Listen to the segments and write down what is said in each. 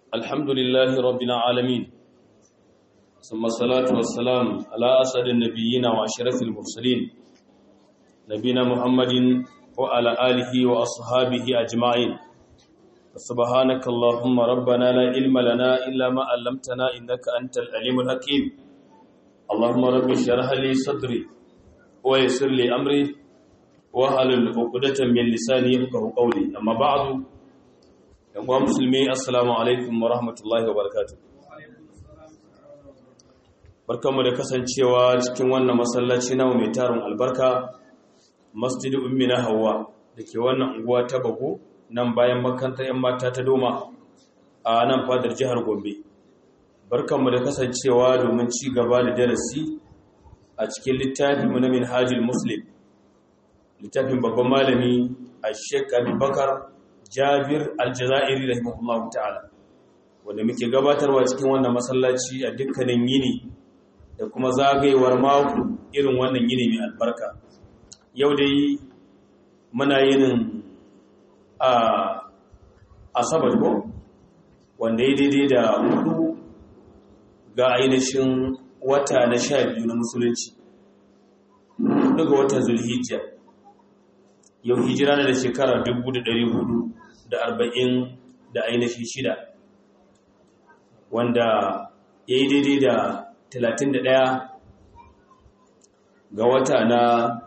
الحمد لله رب العالمين ثم الصلاة والسلام على أسعد النبيين وأشرف المرسلين نبينا محمد وعلى آله وأصحابه أجمعين سبحانك اللهم ربنا لا علم لنا إلا ما علمتنا إنك أنت العليم الحكيم اللهم رب اشرح لي صدري ويسر لي أمري wahalul uqdatan min lisani yafqahu qawli amma ba'du yan uwa musulmi assalamu alaikum wa rahmatullahi wa barakatuh barkamu da kasancewa cikin wannan masallaci namu mai tarin albarka masjid ummina hawa dake wannan unguwa ta bago nan bayan makarantar yan mata ta doma a nan fadar jihar gombe barkamu da kasancewa domin ci gaba da darasi a cikin littafin mu na minhajul muslim littafin babban malami a sheik abubakar jabir aljazairi rahimahullahu ta'ala wanda muke gabatarwa cikin wannan masallaci a dukkanin yini da kuma zagayewar mako irin wannan yini mai albarka yau dai muna yinin a asabar ko wanda ya daidai da hudu ga ainihin wata na sha biyu na musulunci daga watan zulhijjah yau hijira na da shekara 440 da ainihin shida wanda ya yi daidai da 31 ga wata na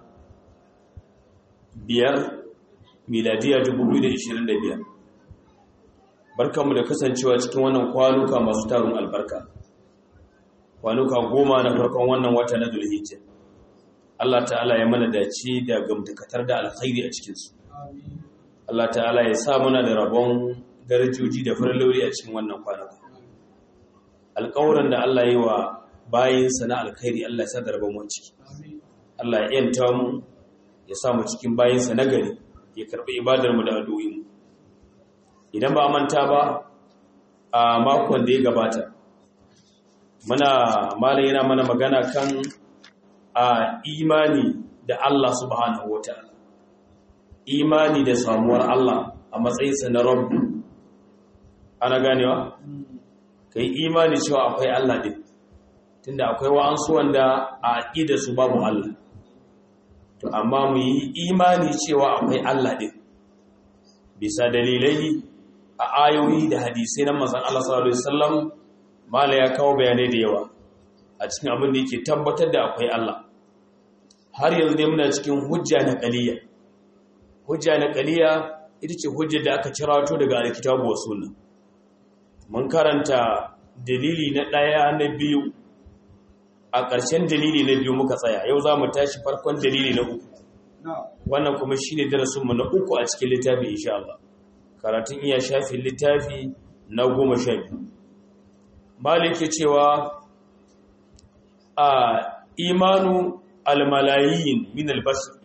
biyar miladiya 2025 barkanmu da kasancewa cikin wannan kwanuka masu tarin albarka kwanuka goma na farkon wannan wata na zulhijjah Allah ta'ala ya mana dace da gamtakatar da alkhairi a cikinsu. Allah ta'ala ya sa muna da rabon darajoji da farlauri a cikin wannan kwanaka. Alƙawuran da Allah yi wa bayinsa na alkhairi Allah ya sa da rabon wanciki. Allah ya yanta mu ya sa mu cikin bayinsa na gari ya karɓi ibadarmu da addu'o'inmu. Idan ba manta ba a makon da ya gabata, muna malam yana mana magana kan a imani da Allah subhanahu wa ta'ala imani da samuwar Allah a matsayinsa na rabbu ana ganewa ka yi imani cewa akwai Allah ɗin tunda akwai wa'ansu wanda a aƙida su babu Allah to amma mu yi imani cewa akwai Allah ɗin bisa dalilai a ayoyi da hadisai na mazan Allah sallallahu Alaihi wasallam mala ya kawo bayanai da yawa a cikin abin da yake tabbatar da akwai Allah har yanzu ne muna cikin hujja na ƙaliya hujja na ƙaliya ita ce hujjar da aka cirato daga alkitabu wa sunna mun karanta dalili na ɗaya na biyu a ƙarshen dalili na biyu muka tsaya yau za mu tashi farkon dalili na uku wannan kuma shi ne darasinmu na uku a cikin littafi insha Allah karatun iya shafin littafi na goma sha biyu malik cewa a imanu almalayin min albasir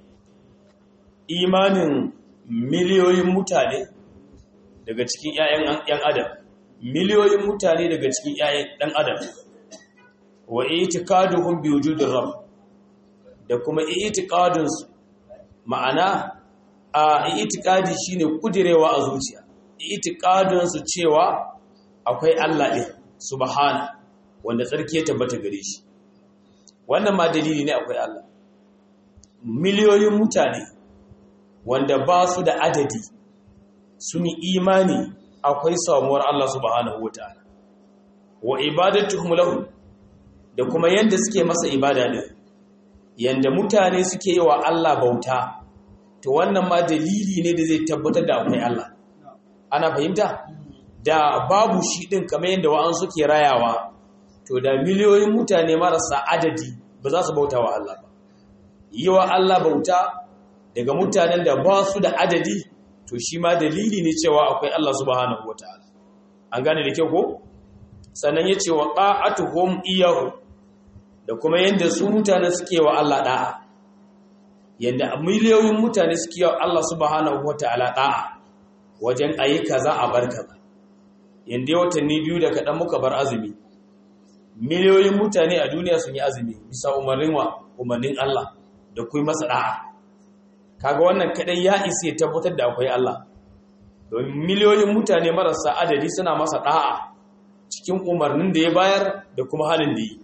imanin miliyoyin mutane daga cikin 'ya'yan adam miliyoyin mutane daga cikin 'ya'yan ɗan adam wa itiqaduhum bi wujudir rabb da kuma itiqadun su ma'ana a itiqadi shine kudirewa a zuciya itiqadun su cewa akwai Allah ɗin subhana wanda tsarki ya tabbata gare shi wannan ma dalili ne akwai Allah miliyoyin mutane wanda ba su da adadi sun yi imani akwai samuwar Allah subhanahu wataala wa ibadatuhum lahu da kuma yanda suke masa ibada din yanda mutane suke yi wa Allah bauta to wannan ma dalili ne da zai tabbatar da akwai Allah ana fahimta da babu shi din kamar yanda wa'an suke rayawa to da miliyoyin mutane marasa adadi ba za su bauta wa Allah ba yi wa Allah bauta daga mutanen da ba su da adadi to shi ma dalili ne cewa akwai Allah subhanahu wataala an gane da kyau ko sannan yace wa qa'atuhum iyahu da kuma yanda su mutane suke wa Allah da'a yanda miliyoyin mutane suke wa Allah subhanahu wataala da'a wajen ayi kaza a barka yanda watanni biyu da kaɗan muka bar azumi miliyoyin mutane a duniya sun yi azumi bisa umarnin wa umarnin Allah da kuma masa da'a kaga wannan kadai ya isa ya tabbatar da akwai Allah domin miliyoyin mutane marasa adadi suna masa da'a cikin umarnin da ya bayar da kuma halin da yi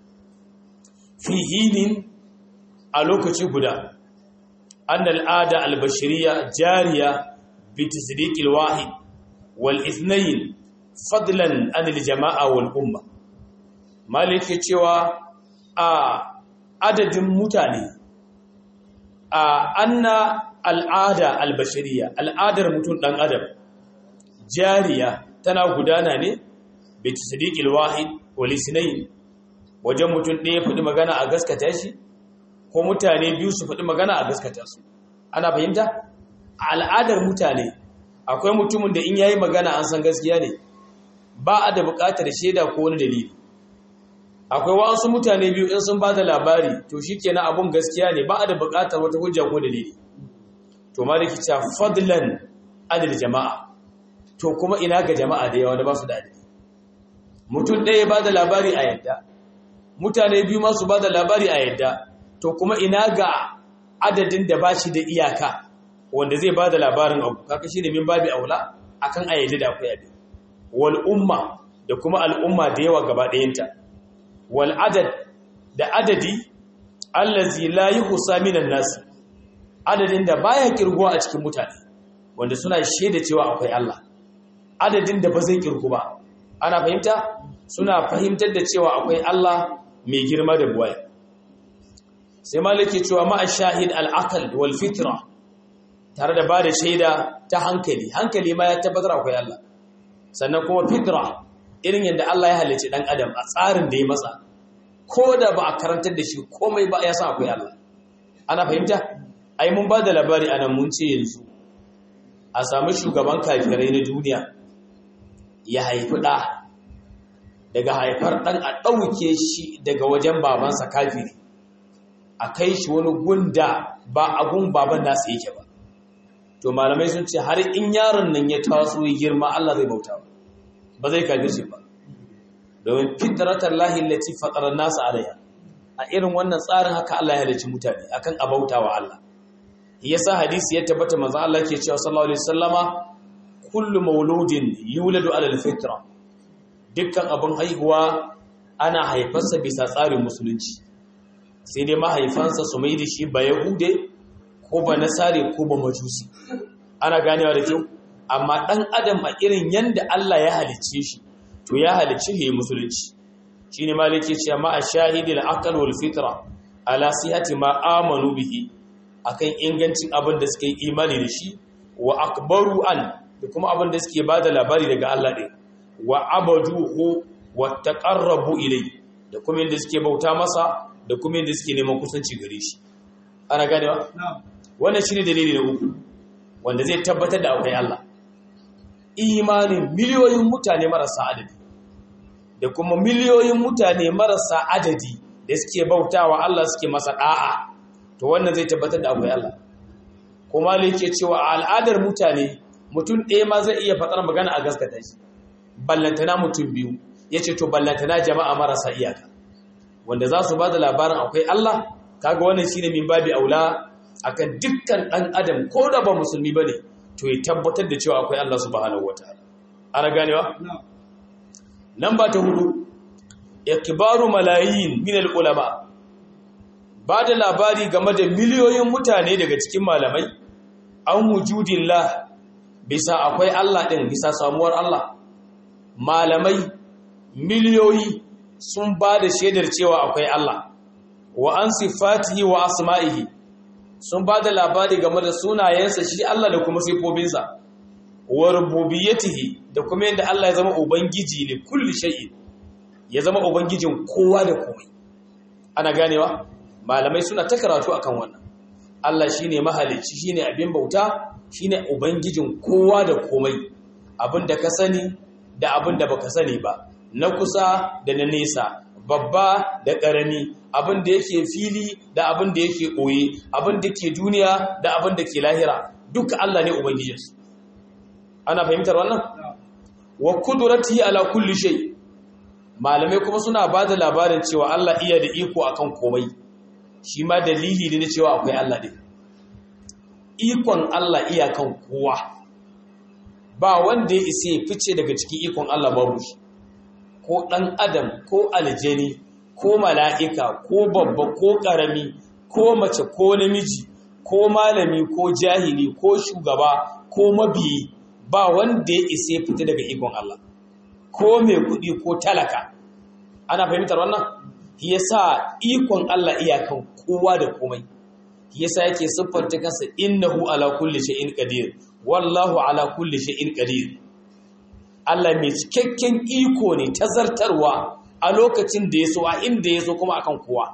fihinin a lokaci guda an al'ada albashiriya jariya bitisdiqil wahid wal ithnayn fadlan an jama'a wal umma malike cewa a adadin mutane a anna al'ada albashiriya al'adar mutum dan adam jariya tana gudana ne bitisdiqil wahid wal ithnayn wajen mutum ɗaya faɗi magana a gaskata shi ko mutane biyu su faɗi magana a gaskata su ana fahimta a al'adar mutane akwai mutumin da in yayi magana an san gaskiya ne ba a da buƙatar shaida ko wani dalili akwai wasu mutane biyu in sun ba da labari to shikenan abun gaskiya ne ba a da buƙatar wata hujja ko dalili to maliki ta fadlan adil jama'a to kuma ina ga jama'a da yawa da ba su da adili mutum ɗaya ba da labari a yadda mutane biyu masu ba da labari a yadda to kuma ina ga adadin da ba shi da iyaka wanda zai ba da labarin abu kaka shi ne min babi aula akan a yadda da akwai abin wal umma da kuma al'umma da yawa gaba ɗayanta wal adad da adadi allazi la yuhsa minan nas adadin da baya kirgo a cikin mutane wanda suna shaida cewa akwai Allah adadin da ba zai kirgu ba ana fahimta suna fahimtar da cewa akwai Allah mai girma da buwaya sai maliki cewa ma'a shahid al'aqal wal fitra tare da ba da shaida ta hankali hankali ma ya tabbatar akwai Allah sannan kuma fitra irin yadda Allah ya halicci dan adam a tsarin da ya matsa ko da ba a karantar da shi komai ba ya san akwai Allah ana fahimta ai mun ba da labari anan mun ce yanzu a samu shugaban kafirai na duniya ya haifi ɗa daga haifar ɗan a ɗauke shi daga wajen babansa kafiri a kai shi wani gunda ba agun baban nasa yake ba to malamai sun ce har in yaron nan ya taso ya girma Allah zai bauta ba ba zai kafirce ba domin fitratar lahi lati fatarar nasa alaiha a irin wannan tsarin haka Allah ya halicci mutane akan abauta wa Allah yasa hadisi ya tabbata manzo Allah ke cewa sallallahu alaihi wasallama kullu mauludin yuladu ala alfitra dukkan abin haihuwa ana haifarsa bisa tsarin musulunci sai dai mahaifansa su mai da shi ba yahude ko ba nasare ko ba majusi ana ganewa da kyau amma dan adam a irin yanda Allah ya halicce shi to ya halicce shi musulunci shine maliki ce ma ashahidil aqal wal fitra ala sihati ma amanu bihi akan ingancin abin da suka yi imani da shi wa akbaru an da kuma abin da suke bada labari daga Allah ɗin wa abaduhu wa taqarrabu ilai da kuma yadda suke bauta masa da kuma yadda suke neman kusanci gare shi ana ganewa wannan shine dalili na uku wanda zai tabbatar da akwai Allah imanin miliyoyin mutane marasa adadi da kuma miliyoyin mutane marasa adadi da suke bautawa Allah suke masa da'a to wannan zai tabbatar da akwai Allah kuma yake cewa a al'adar mutane mutum ɗaya ma zai iya faɗar magana a gaskata shi ballantana mutum biyu ya ce to ballantana jama'a marasa iyaka wanda za su ba da labarin akwai Allah kaga wannan shine min babi aula akan dukkan ɗan adam ko da ba musulmi bane to ya tabbatar da cewa akwai Allah subhanahu wataala ana ganewa nan ba ta hudu ikbaru malayin min ulama ba da labari game da miliyoyin mutane daga cikin malamai an wujudillah bisa akwai Allah ɗin bisa samuwar Allah malamai miliyoyi sun ba da shaidar cewa akwai Allah wa an sifatihi wa asma'ihi sun ba da labari game da sunayensa shi Allah da kuma sifofinsa wa rububiyatihi da kuma yadda Allah ya zama ubangiji ne kulli shay'in ya zama ubangijin kowa da komai ana ganewa malamai suna ta karatu akan wannan Allah shine mahalicci shine abin bauta shine ubangijin kowa da komai abin da ka sani da abin da baka sani ba na kusa da na nesa babba da ƙarami abin da yake fili da abin da yake ɓoye abin da ke duniya da abin da ke lahira duka Allah ne ubangijinsu ana fahimtar wannan wa kudratihi ala kulli shay malamai kuma suna ba da labarin cewa Allah iya da iko akan komai shi ma dalili ne na cewa akwai Allah ne ikon Allah iyakan kowa ba wanda ya isa ya fice daga cikin ikon Allah babu shi ko ɗan adam ko aljani ko mala'ika ko babba ko ƙarami ko mace ko namiji ko malami ko jahili ko shugaba ko mabiyi ba wanda ya isa ya fita daga ikon Allah ko mai kuɗi ko talaka ana fahimtar wannan shi yasa ikon Allah iyakan kowa da komai shi yasa yake siffanta kansa innahu ala kulli shay'in qadir wallahu ala kulli shay'in qadir Allah mai cikakken iko ne ta zartarwa a lokacin da ya so a inda ya so kuma akan kowa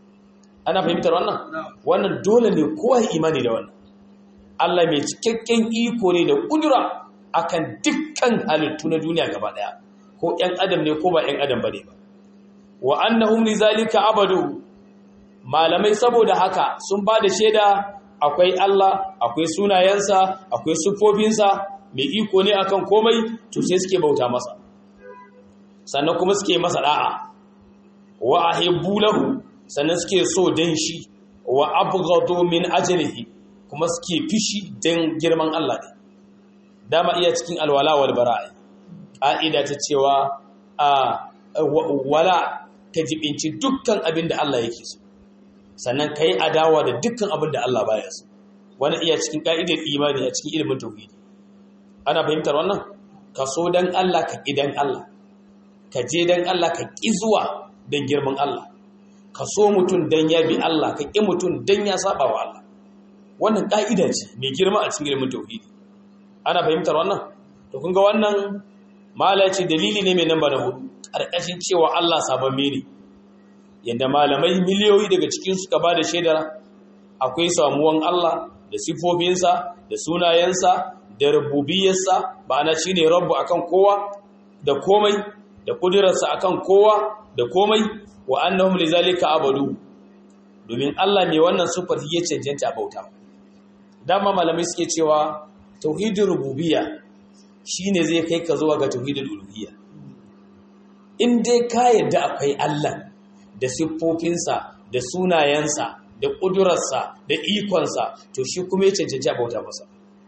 ana fahimtar wannan wannan dole ne kowa ya imani da wannan Allah mai cikakken iko ne da kudura akan dukkan halittu na duniya gaba daya ko ƴan adam ne ko ba ƴan adam bane ba wa annahum lizalika abadu malamai saboda haka sun ba da shaida akwai Allah akwai sunayensa akwai sufofinsa mai iko ne akan komai to sai suke bauta masa sannan kuma suke masa da'a wa ahibbu lahu sannan suke so dan shi wa abghadu min ajlihi kuma suke fishi dan girman Allah ne dama iya cikin alwala wal bara'i ƙa'ida ta cewa a wala ka jibinci dukkan abin da Allah yake so sannan ka yi adawa da dukkan abin da Allah baya so wani iya cikin ka'idar imani a cikin ilimin tauhidi ana fahimtar wannan ka so dan Allah ka ƙi dan Allah ka je dan Allah ka ƙi zuwa dan girman Allah ka so mutum dan ya bi Allah ka ƙi mutum dan ya saba wa Allah wannan ka'ida ce mai girma a cikin ilimin tauhidi ana fahimtar wannan to kun ga wannan mala ce dalili ne mai namba na hudu ƙarƙashin cewa Allah sabon ne yadda malamai miliyoyi daga cikin suka ba da shaidar akwai samuwan Allah da sifofinsa da sunayensa da rububiyarsa ma'ana shi ne rabu akan kowa da komai da kudurarsa akan kowa da komai wa annahum lizalika abadu domin Allah mai wannan sufar ya cancanta a bauta dama malamai suke cewa tauhidin rububiyya shine zai kai ka zuwa ga tauhidul uluhiyya in dai ka yadda akwai Allah da siffofinsa da sunayensa da ƙudurarsa da ikonsa to shi kuma ya cancanci a bauta masa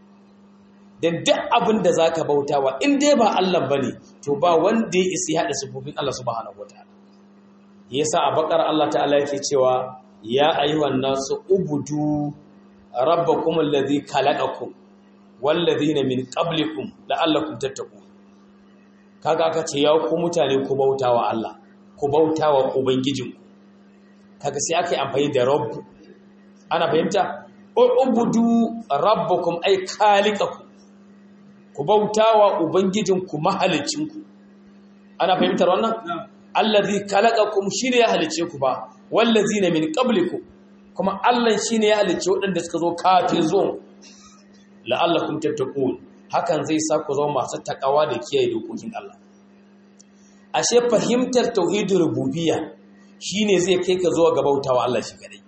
don duk abin da za ka bauta wa in dai ba Allah ba ne to ba wanda ya isi haɗa siffofin Allah su bahana wata ya sa a bakar Allah ta'ala yake cewa ya ayyuhan nasu ubudu rabbakum allazi khalaqakum wallazina min qablikum la'allakum tattaqun kaga aka ce ya ku mutane ku bauta wa Allah ku bauta wa ubangijinku kaga sai aka yi amfani da rabbu ana fahimta ubudu rabbakum ay khaliqakum ku bauta wa ubangijinku mahalicinku ana fahimtar wannan allazi khalaqakum shine ya halice ku ba wallazina min qablikum kuma Allah shine ya halice waɗanda suka zo kafin zuwan la'allakum tattaqun hakan zai sa ku zama masu takawa da kiyaye dokokin Allah ashe fahimtar tauhidin rububiyya shine zai kai ka zuwa ga bautawa Allah shi kadai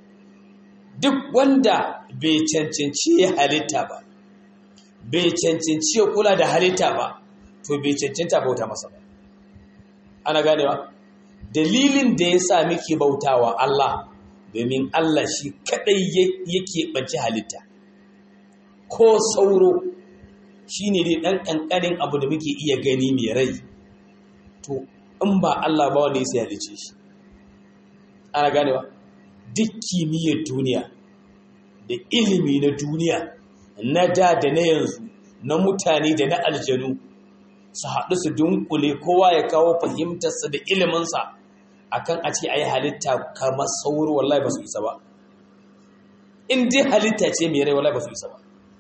duk wanda bai cancanci halitta ba bai cancanci ya kula da halitta ba to bai cancanta bauta masa ba ana ganewa dalilin da ya sa muke bautawa Allah domin Allah shi kadai yake banci halitta ko sauro shi ne dai ɗan ƙanƙanin abu da muke iya gani mai rai to in ba Allah ba wanda ya sai halice shi ana ganewa duk kimiyyar duniya da ilimi na duniya na da da na yanzu na mutane da na aljanu su haɗu su dunkule kowa ya kawo fahimtarsa da iliminsa akan a ce a yi halitta kamar sauro wallahi ba su isa ba in dai halitta ce mai rai wallahi ba su isa ba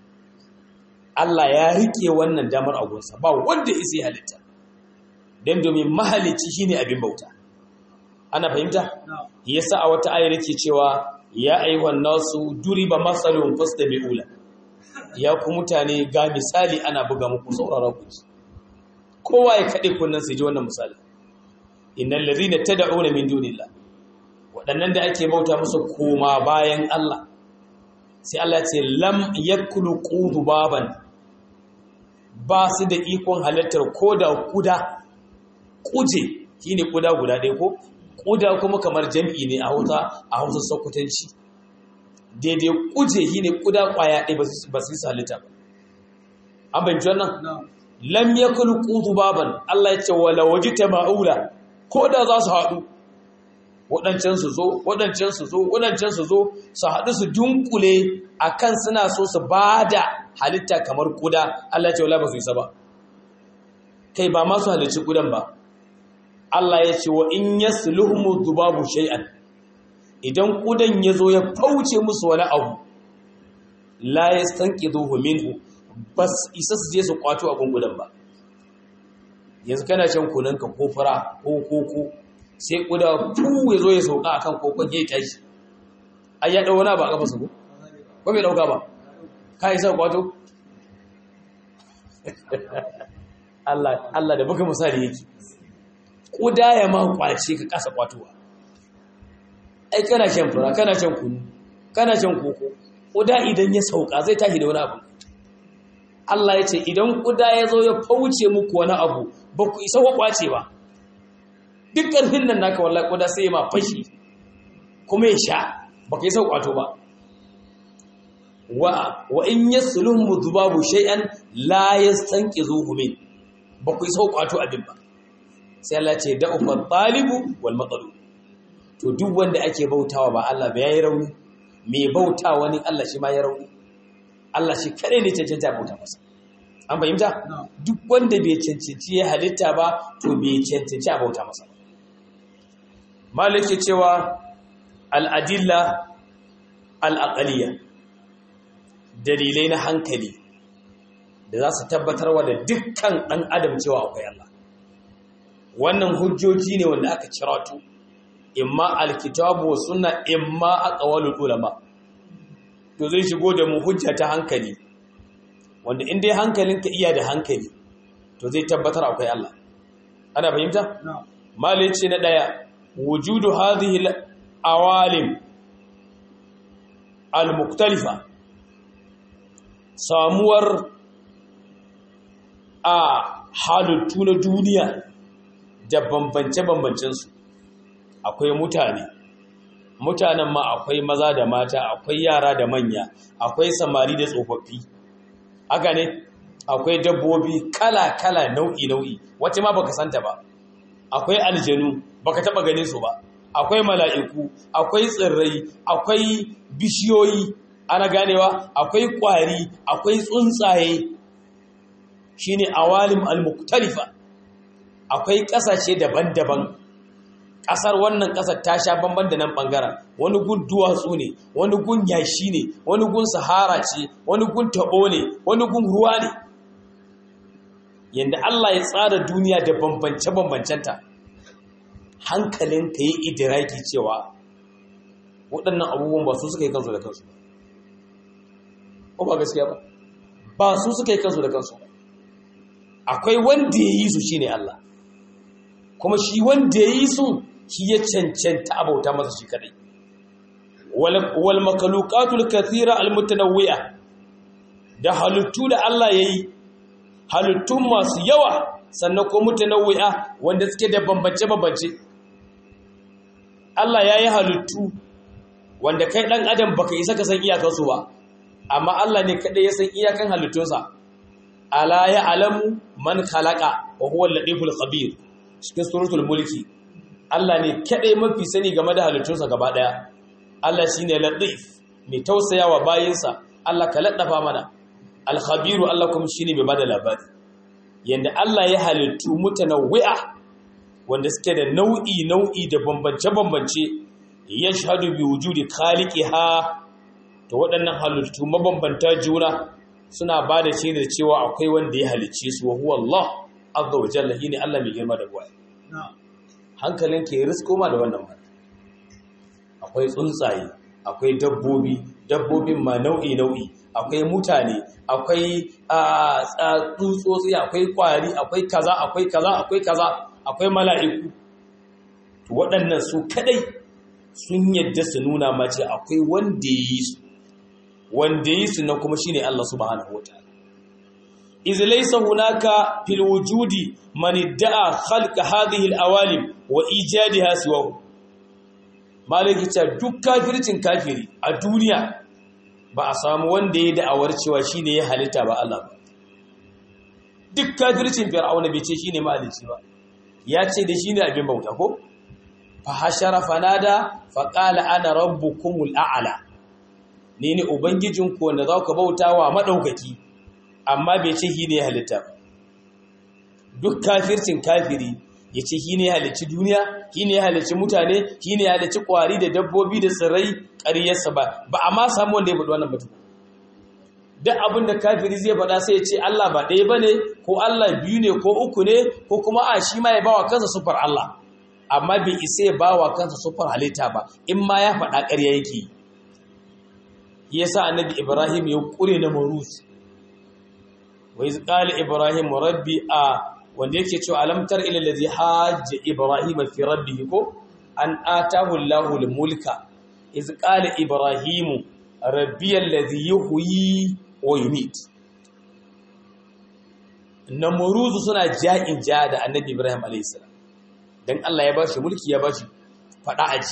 Allah ya rike wannan damar agunsa ba wanda isi halitta don domin mahalicci shine abin bauta ana fahimta yasa a wata ayar yake cewa ya ayyuhan nasu duriba masalun fastami'ula ya ku mutane ga misali ana buga muku saurara ku kowa ya kade kunnan sai ji wannan misali innal ladhina tad'una min dunillah waɗannan da ake bauta musu koma bayan Allah sai Allah ce lam yakulu baban ba su da ikon halittar ko da kuda kuje shine kuda guda ɗaya ko kuda kuma kamar jam'i ne a hausa a hausa sokotanci daidai kuje shine kuda kwaya ɗaya ba su yi halitta ba an bayyana wannan lam yakul qutubaban Allah ya ce wala wajita ma'ula ko da za su haɗu waɗancan su zo waɗancan su zo waɗancan su zo su haɗu su dunkule akan suna so su bada halitta kamar kuda Allah ya ce wala ba su yi ba kai ba ma su halicci kudan ba Allah ya ce wa in yasluhum dhubabu shay'an idan kudan ya zo ya fauce musu wani abu la yastanqidhuhu minhu bas isa su je su kwato abin gudan ba yanzu kana shan kunanka ko fara ko koko sai kuda fu ya zo ya sauka akan kokon ya tashi ai ya dauna ba a kafa su ko ko bai dauka ba ka isa kwato Allah Allah da buga misali yake kuda ya ma kwace ka kasa kwatowa ai kana shan fura kana shan kunu kana shan koko kuda idan ya sauka zai tashi da wani abu Allah ya ce idan kuda ya zo ya fauce muku wani abu ba ku isa wa kwace ba duk ƙarfin nan naka wallahi kuda sai ya ma fashi kuma ya sha ba ka isa kwato ba wa wa in yaslum dhubabu shay'an la yastanqizuhu min ba ku isa kwato abin ba sai Allah ce da'u fa talibu wal matalub to duk wanda ake bautawa ba Allah ba yayi rauni mai bauta wani Allah shi ma ya rauni Allah shi kare ne cancanta bauta masa an fahimta duk wanda bai cancanci ya halitta ba to bai cancanci a bauta masa malike cewa al'adilla al'aqaliya dalilai na hankali da za su tabbatarwa da dukkan ɗan adam cewa akwai Allah wannan hujjoji ne wanda aka ciratu imma alkitabu wa sunna imma aqwalul ulama to zai shigo da mu hujja ta hankali wanda in dai hankalinka iya da hankali to zai tabbatar akwai Allah ana fahimta malai ce na daya wujudu hadhihi awalim al-mukhtalifa samuwar a halittu na duniya da bambance-bambancensu akwai mutane mutanen ma akwai maza da mata akwai yara da manya akwai samari da tsofaffi haka ne akwai dabbobi kala-kala nau'i-nau'i wacce ma baka santa ba akwai aljanu baka taba ganin su ba akwai mala'iku akwai tsirrai akwai bishiyoyi ana ganewa akwai kwari akwai tsuntsaye shine awalim al-muktarifa akwai kasashe daban-daban ƙasar wannan ƙasar ta sha bamban da nan ɓangaren wani gun duwatsu ne wani gun yashi ne wani gun sahara ce wani gun taɓo ne wani gun ruwa ne yadda Allah ya tsara duniya da bambance-bambancenta hankalin ka yi idiraki cewa waɗannan abubuwan ba su suka yi kansu da kansu ba ba gaskiya ba ba su suka yi kansu da kansu akwai wanda ya yi su shine Allah kuma shi wanda ya yi su shi ya cancanta abauta masa shi kadai wal makalukatul kathira al mutanawwi'a da halittu da Allah yayi halittun masu yawa sannan ko mutanawwi'a wanda suke da bambance bambance Allah yayi halittu wanda kai dan adam baka isa ka san iyakan su ba amma Allah ne kadai ya san iyakan halittunsa ala ya alamu man khalaqa wa huwa al-latiful khabir cikin suratul mulki Allah ne kadai mafi sani game da halittunsa gaba daya Allah shine latif mai tausayawa bayinsa Allah ka laddafa mana al-khabiru Allah kuma shine mai bada labari yanda Allah ya halittu mutanawwi'a wanda suke da nau'i nau'i da bambance bambance yashhadu bi wujudi khaliqiha to waɗannan halittu mabambanta juna suna bada shi da cewa akwai wanda ya halicce su wa huwa Allah azza wa jalla shine Allah mai girma da gwai hankalin ke risko ma da wannan ma akwai tsuntsaye akwai dabbobi dabbobin ma nau'i nau'i akwai mutane akwai tsutsotsi akwai kwari akwai kaza akwai kaza akwai kaza akwai mala'iku waɗannan su kadai sun yadda su nuna mace akwai wanda ya yi su wanda ya yi su na kuma shine Allah subhanahu wa ta'ala إذ ليس هناك في الوجود من ادعى خلق هذه الأوالم وإيجادها سواه malaki ta duk kafircin kafiri a duniya ba a samu wanda ya da'awar cewa shine ya halitta ba Allah ba duk kafircin fir'auna bai ce shine mahalicci ba ya ce da shine abin bauta ko fa hashara fanada fa qala ana rabbukumul a'la ni ne ubangijinku wanda za ku bautawa madaukaki amma bai ce shine halitta duk kafircin kafiri ya ce shi ne halicci duniya shi ne halicci mutane shi ne halicci kwari da dabbobi da tsirrai ƙaryarsa ba ba a ma samu wanda ya faɗi wannan mutum duk abin da kafiri zai faɗa sai ya ce Allah ba ɗaya ba ne ko Allah biyu ne ko uku ne ko kuma a shi ma ya bawa kansa sufar Allah amma bai isa ya bawa kansa sufar halitta ba in ma ya faɗa ƙarya yake ya sa annabi ibrahim ya ƙure na marus wa iz qala ibrahim rabbi a wanda yake cewa alamtar ila ladhi hajja ibrahim fi rabbih ko an atahu Allahu al-mulka iz qala ibrahim rabbi alladhi yuhyi wa yumit namuruzu suna ja'in ja da annabi ibrahim alayhi salam dan Allah ya bashi mulki ya bashi fada aji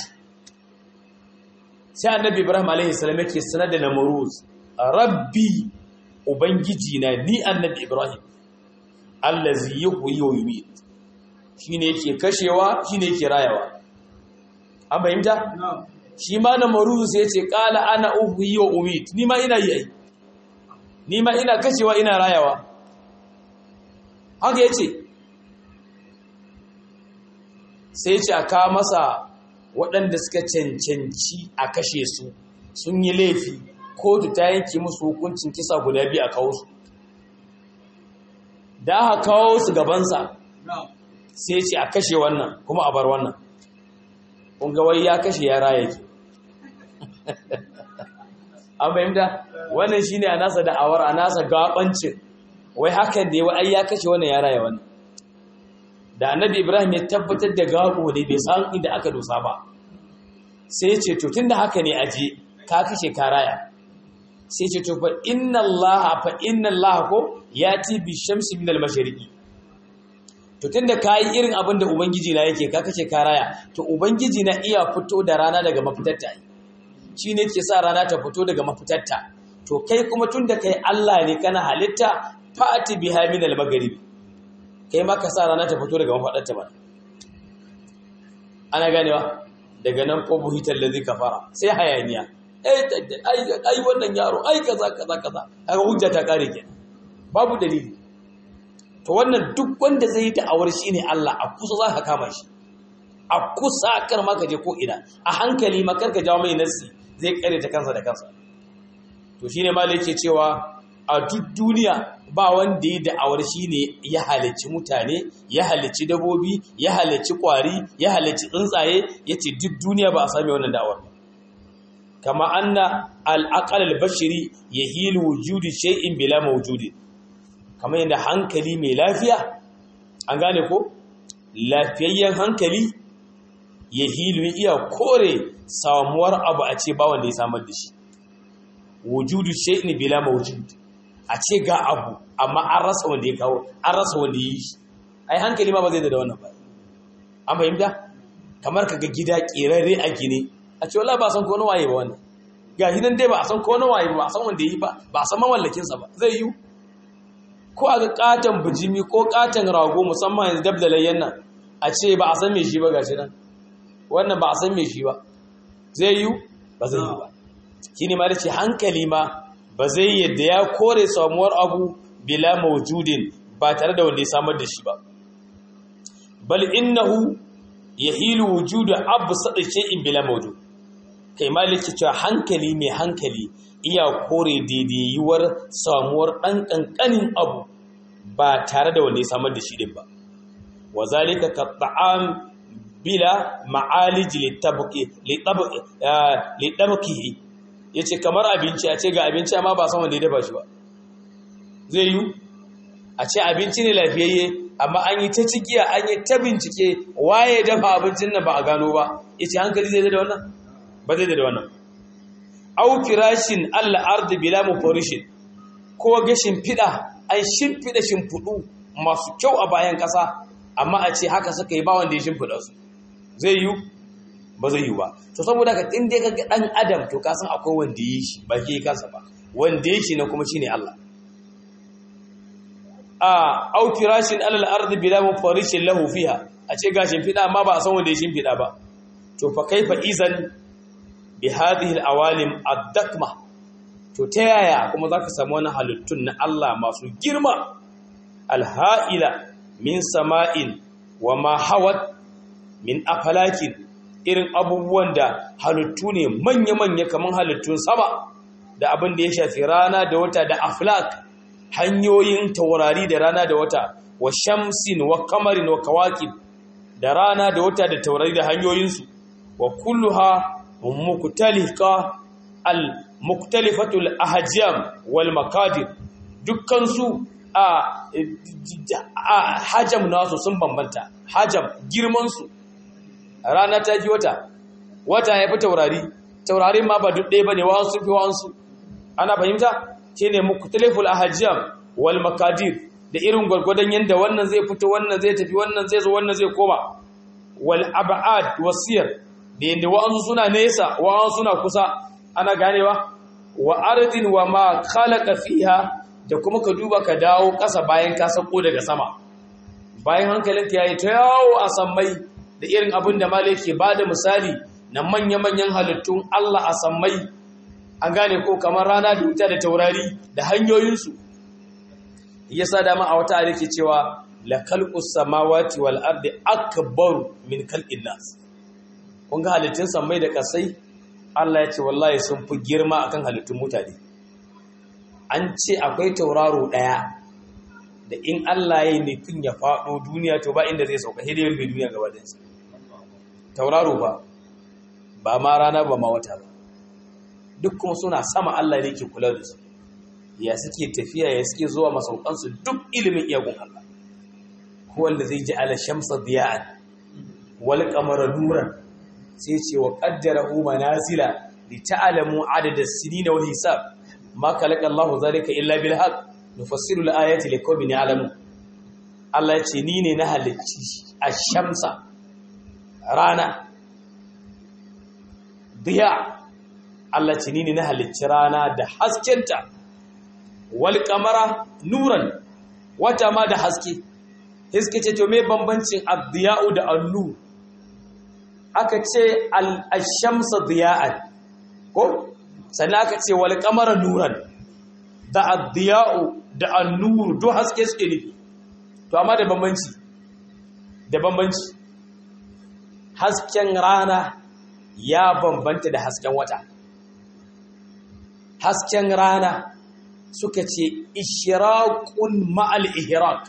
sai annabi ibrahim alayhi salam yake sanar da namuruz rabbi ubangiji na ni annabi ibrahim allazi yuhyi wa yumit shine yake kashewa shine yake rayawa an fahimta shi ma na maruzu sai yace qala ana uhyi wa umit ni ma ina yi ni ma ina kashewa ina rayawa haka yace sai yace aka masa waɗanda suka cancanci a kashe su sun yi laifi kotu ta yanke musu hukuncin kisa guda biyu a kawo su da aka kawo su gabansa sai ce a kashe wannan kuma a bar wannan wai ya kashe ya raya ke an fahimta wannan shi ne a nasa da'awar a nasa gabancin wai hakan da ai ya kashe wannan ya raya wannan da annabi ibrahim ya tabbatar da gabo ne bai san inda aka dosa ba sai ce to tun da haka ne aje ka kashe ka raya sai ce to fa inna Allah fa inna Allah ko yati bi shamsi min al mashriqi to tunda kai irin abin da ubangiji na yake ka kace ka raya to ubangiji na iya fito da rana daga mafitarta shine yake sa rana ta fito daga mafitarta to kai kuma tunda kai Allah ne kana halitta fati biha min al maghribi kai ma ka sa rana ta fito daga mafadarta ba ana ganewa daga nan ko buhital ladhi kafara sai hayaniya ai wannan yaro ai kaza kaza kaza kaga hujja ta kare kenan babu dalili to wannan duk wanda zai yi da'awar shine Allah a kusa za ka kama shi a kusa kar ma ka je ko ina a hankali ma kar ka jawo mai nassi zai kare ta kansa da kansa to shine ma yake cewa a duk duniya ba wanda ya da'awar shine ya halicci mutane ya halicci dabobi ya halicci kwari ya halicci tsuntsaye yace duk duniya ba a sami wannan da'awar ba kama anna al'aqal al-bashari yahilu wujudi shay'in bila mawjudi kamar yadda hankali mai lafiya an gane ko lafiyayyen hankali yahilu iya kore samuwar abu a ce ba wanda ya samar da shi wujudu shay'in bila mawjud a ce ga abu amma an rasa wanda ya kawo an rasa wanda ya yi shi ai hankali ma ba zai da wannan ba an fahimta kamar kaga gida kerare a gine a ce wala ba san ko waye ba wannan ga hidan dai ba a san ko waye ba a san wanda yi ba ba a san mawallakin sa ba zai yi ko a ga katon bijimi ko katon rago musamman yanzu dab da layyan nan a ce ba a san me shi ba gashi nan wannan ba a san me shi ba zai yi ba zai yi ba shine ma dace hankali ma ba zai yadda ya kore samuwar abu bila mawjudin ba tare da wanda ya samar da shi ba bal innahu yahilu wujudu absad shay'in bila mawjud kai maliki cewa hankali mai hankali iya kore daidaiyuwar samuwar ɗan ƙanƙanin abu ba tare da wanda ya samar da shi din ba wa zalika ka ta'am bila ma'alij litabqihi yace kamar abinci a ce ga abinci amma ba san wanda ya dafa shi ba zai yi a ce abinci ne lafiyayye amma an yi ta cikiya an yi ta bincike waye dafa abincin nan ba a gano ba yace hankali zai da wannan ba zai da wannan au kirashin Allah ardi bila mufarishin ko ga shimfiɗa an shimfiɗa shimfiɗu masu kyau a bayan ƙasa amma a ce haka suka yi ba wanda ya shimfiɗa su zai yi ba zai yi ba to saboda ka in dai kaga dan adam to ka san akwai wanda yi shi ba ke kansa ba wanda yi shi na kuma shine Allah a au firashin alal ardi bila mufarishin lahu fiha a ce ga shimfiɗa amma ba a san wanda ya shimfiɗa ba to fa kaifa izan bi hadhihi al-awalim ad-dakma to ta yaya kuma zaka samu wani halittun na Allah masu girma al-ha'ila min sama'in wa ma hawat min afalakin irin abubuwan da halittu ne manya-manya kamar halittun sama da abin da ya shafi rana da wata da aflak hanyoyin taurari da rana da wata wa shamsin wa kamarin wa kawakib da rana da wata da taurari da hanyoyinsu wa kulluha muktalika al muktalifatul ahjam wal makadir dukkan su a hajam nasu sun bambanta hajam girman su rana ta fi wata wata ya fi taurari taurari ma ba duk ɗaya bane wasu fi wasu ana fahimta shine mukhtaliful ahjam wal makadir da irin gwargwadon yanda wannan zai fito wannan zai tafi wannan zai zo wannan zai koma wal ab'ad wasiyar da yanda wa'ansu suna nesa wa'ansu suna kusa ana ganewa wa ardin wa ma khalaqa fiha da kuma ka duba ka dawo ƙasa bayan ka sako daga sama bayan hankalinka yayi ta yawo a sammai da irin abin da malai ke bada misali na manya-manyan halittun Allah a sammai an gane ko kamar rana da wuta da taurari da hanyoyinsu yasa dama a wata ayar ke cewa la khalqus samawati wal ardi akbar min khalqin nas kun ga halittun sammai da kasai Allah ya ce wallahi sun fi girma akan halittun mutane an ce akwai tauraro daya da in Allah ya yi nufin ya faɗo duniya to ba inda zai sauka hidayar mai duniya gaba da tauraro ba ba ma rana ba ma wata ba duk kuma suna sama Allah ne ke kula da su ya suke tafiya ya suke zuwa masaukansu duk ilimin iyagun Allah ko wanda zai ji ala shamsa diya'an wal qamara nuran sai ce wa qaddarahu manazila li ta'lamu adada as-sinina wal hisab ma khalaqa Allahu zalika illa bil haqq nufassilu al ayati liqaumin ya'lamun Allah ya ce ni ne na halicci ash-shamsa rana diya Allah ce ni ne na halicci rana da haskenta wal kamara nuran wata ma da haske haske ce to me bambancin ad-diya'u da an-nur aka ce al-shamsa diya'an ko sannan aka ce wal kamara nuran da ad-diya'u da an-nur do haske suke ne to amma da bambanci da bambanci hasken rana ya bambanta da hasken wata hasken rana suka ce ishiraqun ma'al ihraq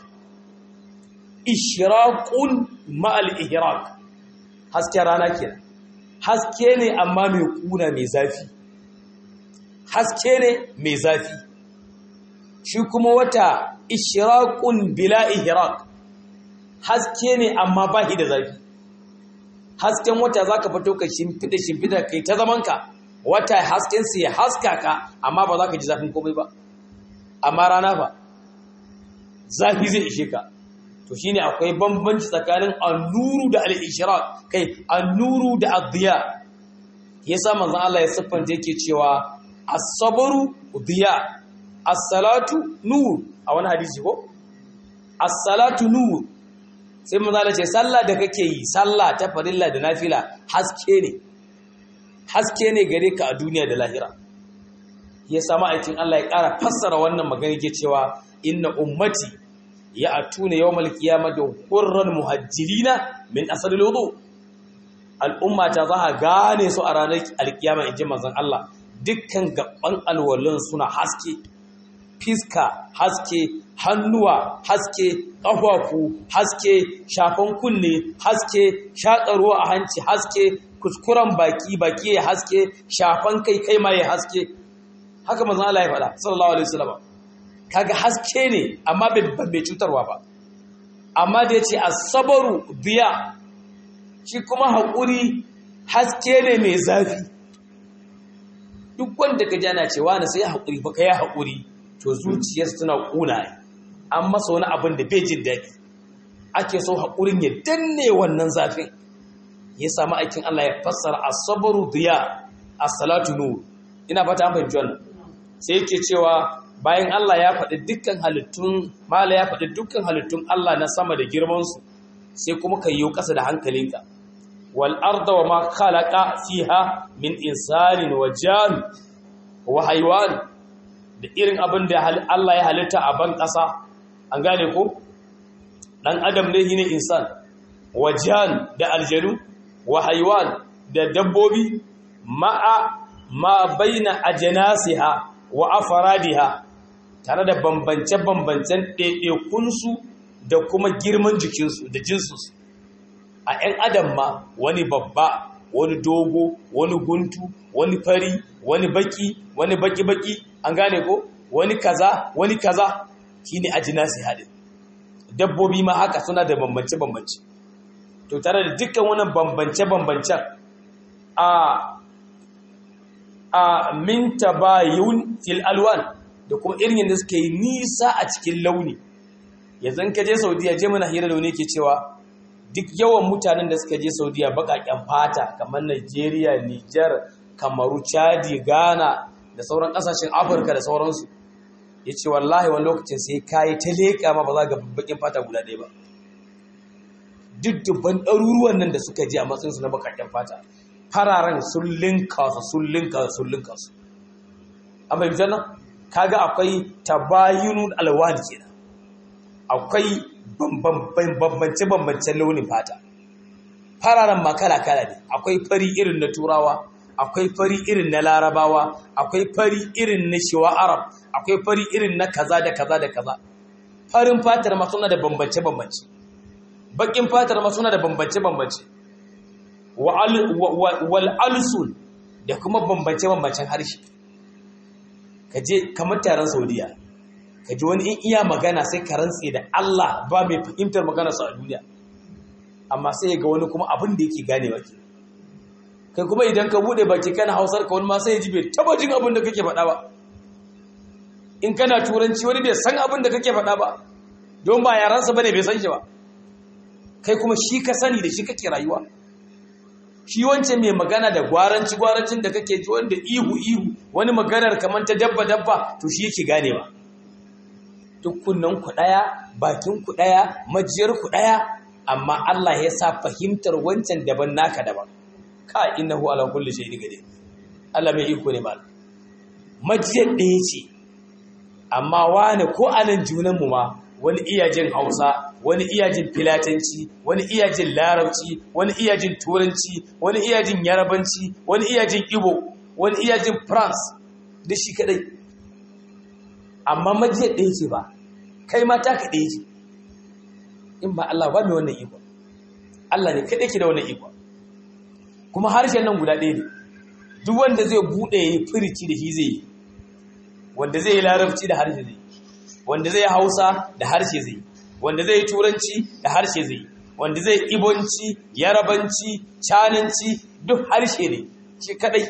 ishiraqun ma'al ihraq hasken rana kenan haske ne amma mai kuna mai zafi haske ne mai zafi shi kuma wata ishiraqun bila ihraq haske ne amma ba da zafi hasken wata za ka fito ka shimfida shimfida kai ta zamanka wata haskensu ya haska ka amma ba za ka ji zafin komai ba amma rana ba zafi zai ishe ka to shine akwai bambanci tsakanin annuru da al-ishraq kai annuru da ad-diya yasa manzon Allah ya siffanta yake cewa as-sabru diya as-salatu nur a wani hadisi ko as-salatu nur sai mu zala ce sallah da kake yi sallah ta farilla da nafila haske ne haske ne gare ka a duniya da lahira ya sama aikin Allah ya ƙara fassara wannan magana ke cewa inna ummati ya atuna yawmal qiyamah da qurran muhajjilina min asal wudu al'umma ta za a gane su a ranar alkiyama inji manzon Allah dukkan gaban alwalin suna haske fiska haske hannuwa haske ƙafafu haske shafan kunne haske shaƙarwa a hanci haske kuskuren baki baki ya haske shafan kai kai ma ya haske haka mazan Allah ya faɗa sallallahu alaihi wasallam kaga haske ne amma bai cutarwa ba amma da yace as-sabru biya shi kuma haƙuri haske ne mai zafi duk wanda ka jana cewa na sai haƙuri ba ka yi haƙuri to zuciyarsa tana ƙuna an masa wani abin da bai jin daɗi ake so haƙurin ya danne wannan zafin ya samu aikin Allah ya fassara as-sabru diya as-salatu nur ina fata an fahimci wannan sai yake cewa bayan Allah ya faɗi dukkan halittun mala ya faɗi dukkan halittun Allah na sama da girmansu sai kuma ka yi ƙasa da hankalinka wal arda wa ma khalaqa fiha min insanin wa jan wa haywan da irin abin da Allah ya halitta a ban ƙasa an gane ko dan adam ne shine insan wa jan da aljanu wa haywan da dabbobi ma'a ma baina ajnasiha wa afradiha tare da bambance-bambancen ɗaiɗaikunsu da kuma girman jikinsu da jinsinsu a 'yan adam ma wani babba wani dogo wani guntu wani fari wani baki wani baki-baki an gane ko wani kaza wani kaza shi ne ajinasi haɗin dabbobi ma haka suna da bambance-bambance to tare da dukkan wani bambance-bambancen a a minta bayun fil alwan da kuma irin yadda suke yi nisa a cikin launi yanzu ka je saudiya je mana hira da wani ke cewa duk yawan mutanen da suka je saudiya baƙaƙen fata kamar nigeria niger kamaru chadi ghana da sauran ƙasashen afirka da sauransu ya ce wallahi wani lokacin sai kayi ta leƙa ma ba za ga baƙin fata guda ɗaya ba duk dubban ɗaruruwan nan da suka je a matsayinsu na baƙaƙen fata fararen sun linka su sun linka su sun linka su amma yanzu nan kaga akwai tabayunul alwan kenan akwai bambance bambancen launin fata fararen ma kala kala ne akwai fari irin na turawa akwai fari irin na larabawa akwai fari irin na shiwa arab akwai fari irin na kaza da kaza da kaza farin fatar ma suna da bambance bambance bakin fatar ma suna da bambance bambance wal alsun da kuma bambance bambancen harshe ka je kamar taron saudiya ka ji wani in iya magana sai ka rantse da Allah ba mai fahimtar magana su a duniya amma sai ga wani kuma abin da yake gane wake kai kuma idan ka bude baki kana hausar ka wani ma sai ya ji bai taba jin abin da kake faɗa ba in kana turanci wani bai san abin da kake faɗa ba don ba yaransa bane bai san shi ba kai kuma shi ka sani da shi kake rayuwa shi wancan mai magana da gwaranci gwarancin da kake ji wanda ihu ihu wani maganar kamar ta dabba dabba to shi yake ganewa dukkunan ku daya bakin ku daya majiyar ku daya amma Allah ya sa fahimtar wancan daban naka daban ka innahu ala kulli shay'in qadir Allah mai iko ne mal majiyar ɗaya ce amma wani ko anan junan mu ma wani iyajin Hausa wani iyajin filatanci wani iyajin larabci wani iyajin turanci wani iyajin yarabanci wani iyajin ibo wani iyajin france da shi kadai amma majiyar ɗaya ce ba kai mata ka ɗaya ce in ba Allah ba mai wannan iko Allah ne kaɗai ke da wannan iko kuma harshen nan guda ɗaya ne duk wanda zai buɗe ya yi firici da shi zai yi wanda zai yi larabci da harshe zai wanda zai yi hausa da harshe zai wanda zai yi turanci da harshe zai wanda zai ibonci yarabanci cananci duk harshe ne shi kadai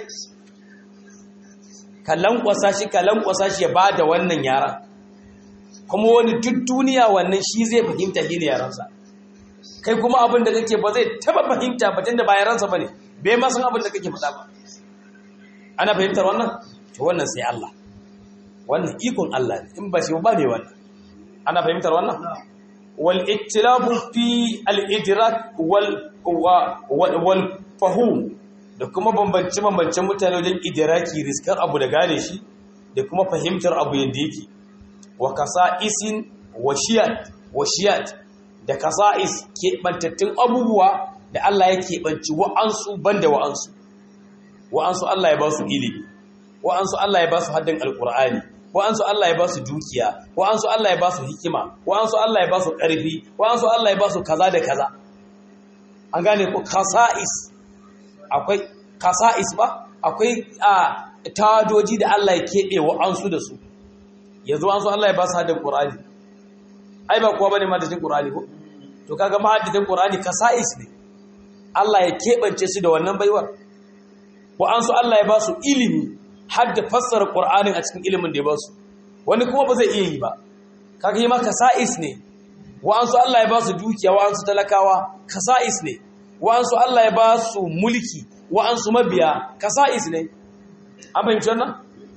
ka lankwasa shi ka lankwasa shi ya ba da wannan yaran kuma wani duk duniya wannan shi zai fahimta shi ne yaransa kai kuma abin da kake ba zai taba fahimta ba tunda ba yaransa ba ne bai ma san abin da kake faɗa ba ana fahimtar wannan to wannan sai Allah wannan ikon Allah ne in ba shi ba ne wannan ana fahimtar wannan wal ittilabu fi al idrak wal wal fahum da kuma bambance bambancen mutane wajen idraki riskar abu da gane shi da kuma fahimtar abu yadda yake wa kasa'isin wa shiyat wa shiyat da kasa'is keɓantattun abubuwa da Allah ya keɓanci wa'ansu banda wa'ansu wa'ansu Allah ya ba su ilimi wa'ansu Allah ya ba su haddin alƙur'ani wa'ansu Allah ya ba su dukiya wa'ansu Allah ya ba su hikima wa'ansu Allah ya ba su ƙarfi wa'ansu Allah ya ba su kaza da kaza an gane ko kasa'is akwai kasa'is ba akwai a tadoji da Allah ya keɓe wa'ansu da su yanzu wa'ansu Allah ya ba su haddin ƙur'ani ai ba kuwa bane ma da jin ƙur'ani ko to kaga ma haddin ƙur'ani kasa'is ne Allah ya keɓance su da wannan baiwar wa'ansu Allah ya ba su ilimi har da fassara ƙur'anin a cikin ilimin da ya ba su wani kuma ba zai iya yi ba kaga yi ma kasa'is ne wa'ansu Allah ya ba su dukiya wa'ansu talakawa kasa'is ne wa'ansu Allah ya ba su mulki wa'ansu mabiya kasa'is ne an fahimci wannan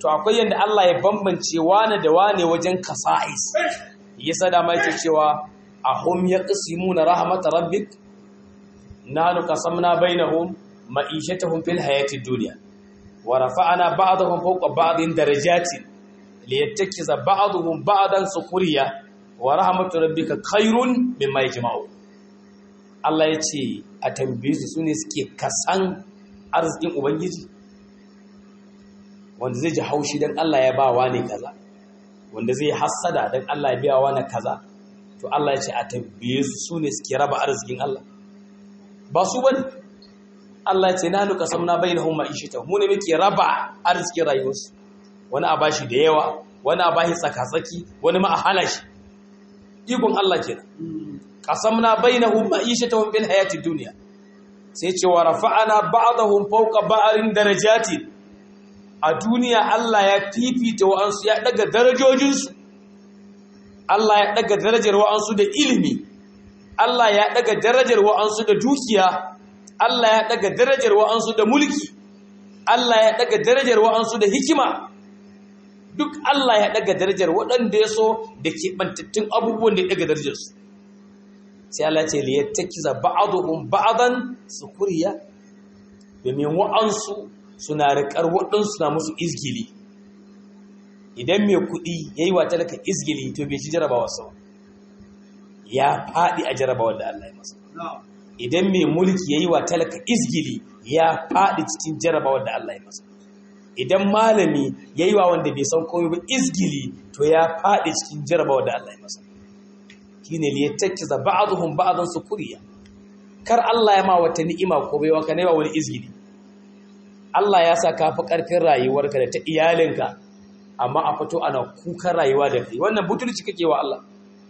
to akwai yanda Allah ya bambance wane da wane wajen kasa'is yasa da mai cewa ahum yaqsimuna rahmat rabbik nahnu qasamna bainahum ma'ishatahum fil hayati dunya wa rafa'na ba'dahum fawqa ba'din darajatin liyattakiza ba'dahum ba'dan sukhriya wa rahmatu rabbika khairun mimma yajma'u Allah ya ce a tambaye su sune suke kasan arzikin ubangiji wanda zai ji haushi dan Allah ya ba wa ne kaza wanda zai hassada dan Allah ya biya wa na kaza to Allah ya ce a tambaye su sune suke raba arzikin Allah ba su bane Allah ya ce na nuka samna bainahum ma'ishata mu ne muke raba arzikin rayuwarsu wani a bashi da yawa wani a bashi tsakatsaki wani ma a hana shi ikon Allah kenan qasamna bainahum ma'ishatahum bil hayati dunya sai ce wa rafa'ana ba'dahum fawqa ba'rin darajati a duniya Allah ya fifita wa'ansu ya daga darajojinsu Allah ya daga darajar wa'ansu da ilimi Allah ya daga darajar wa'ansu da dukiya Allah ya daga darajar wa'ansu da mulki Allah ya daga darajar wa'ansu da hikima duk Allah ya daga darajar waɗanda ya so da keɓantattun abubuwan da ya daga darajarsu sai Allah ce li yattakiza ba'dhum ba'dan sukuriya domin wa'ansu suna riƙar waɗansu na musu izgili idan mai kuɗi yayi wa talaka izgili to bai ci jarabawa sau ya faɗi a jarabawar da Allah ya masa idan mai mulki yayi wa talaka izgili ya faɗi cikin jarabawar da Allah ya masa idan malami yayi wa wanda bai san komai ba izgili to ya faɗi cikin jarabawar da Allah ya masa shine li yattakiza ba'dhum ba'dan sukuriya kar Allah ya ma wata ni'ima ko baiwa ka ne ba wani izgili Allah ya sa ka fi karfin rayuwarka da ta iyalinka amma a fito ana kukan rayuwa da kai wannan butulci kake wa Allah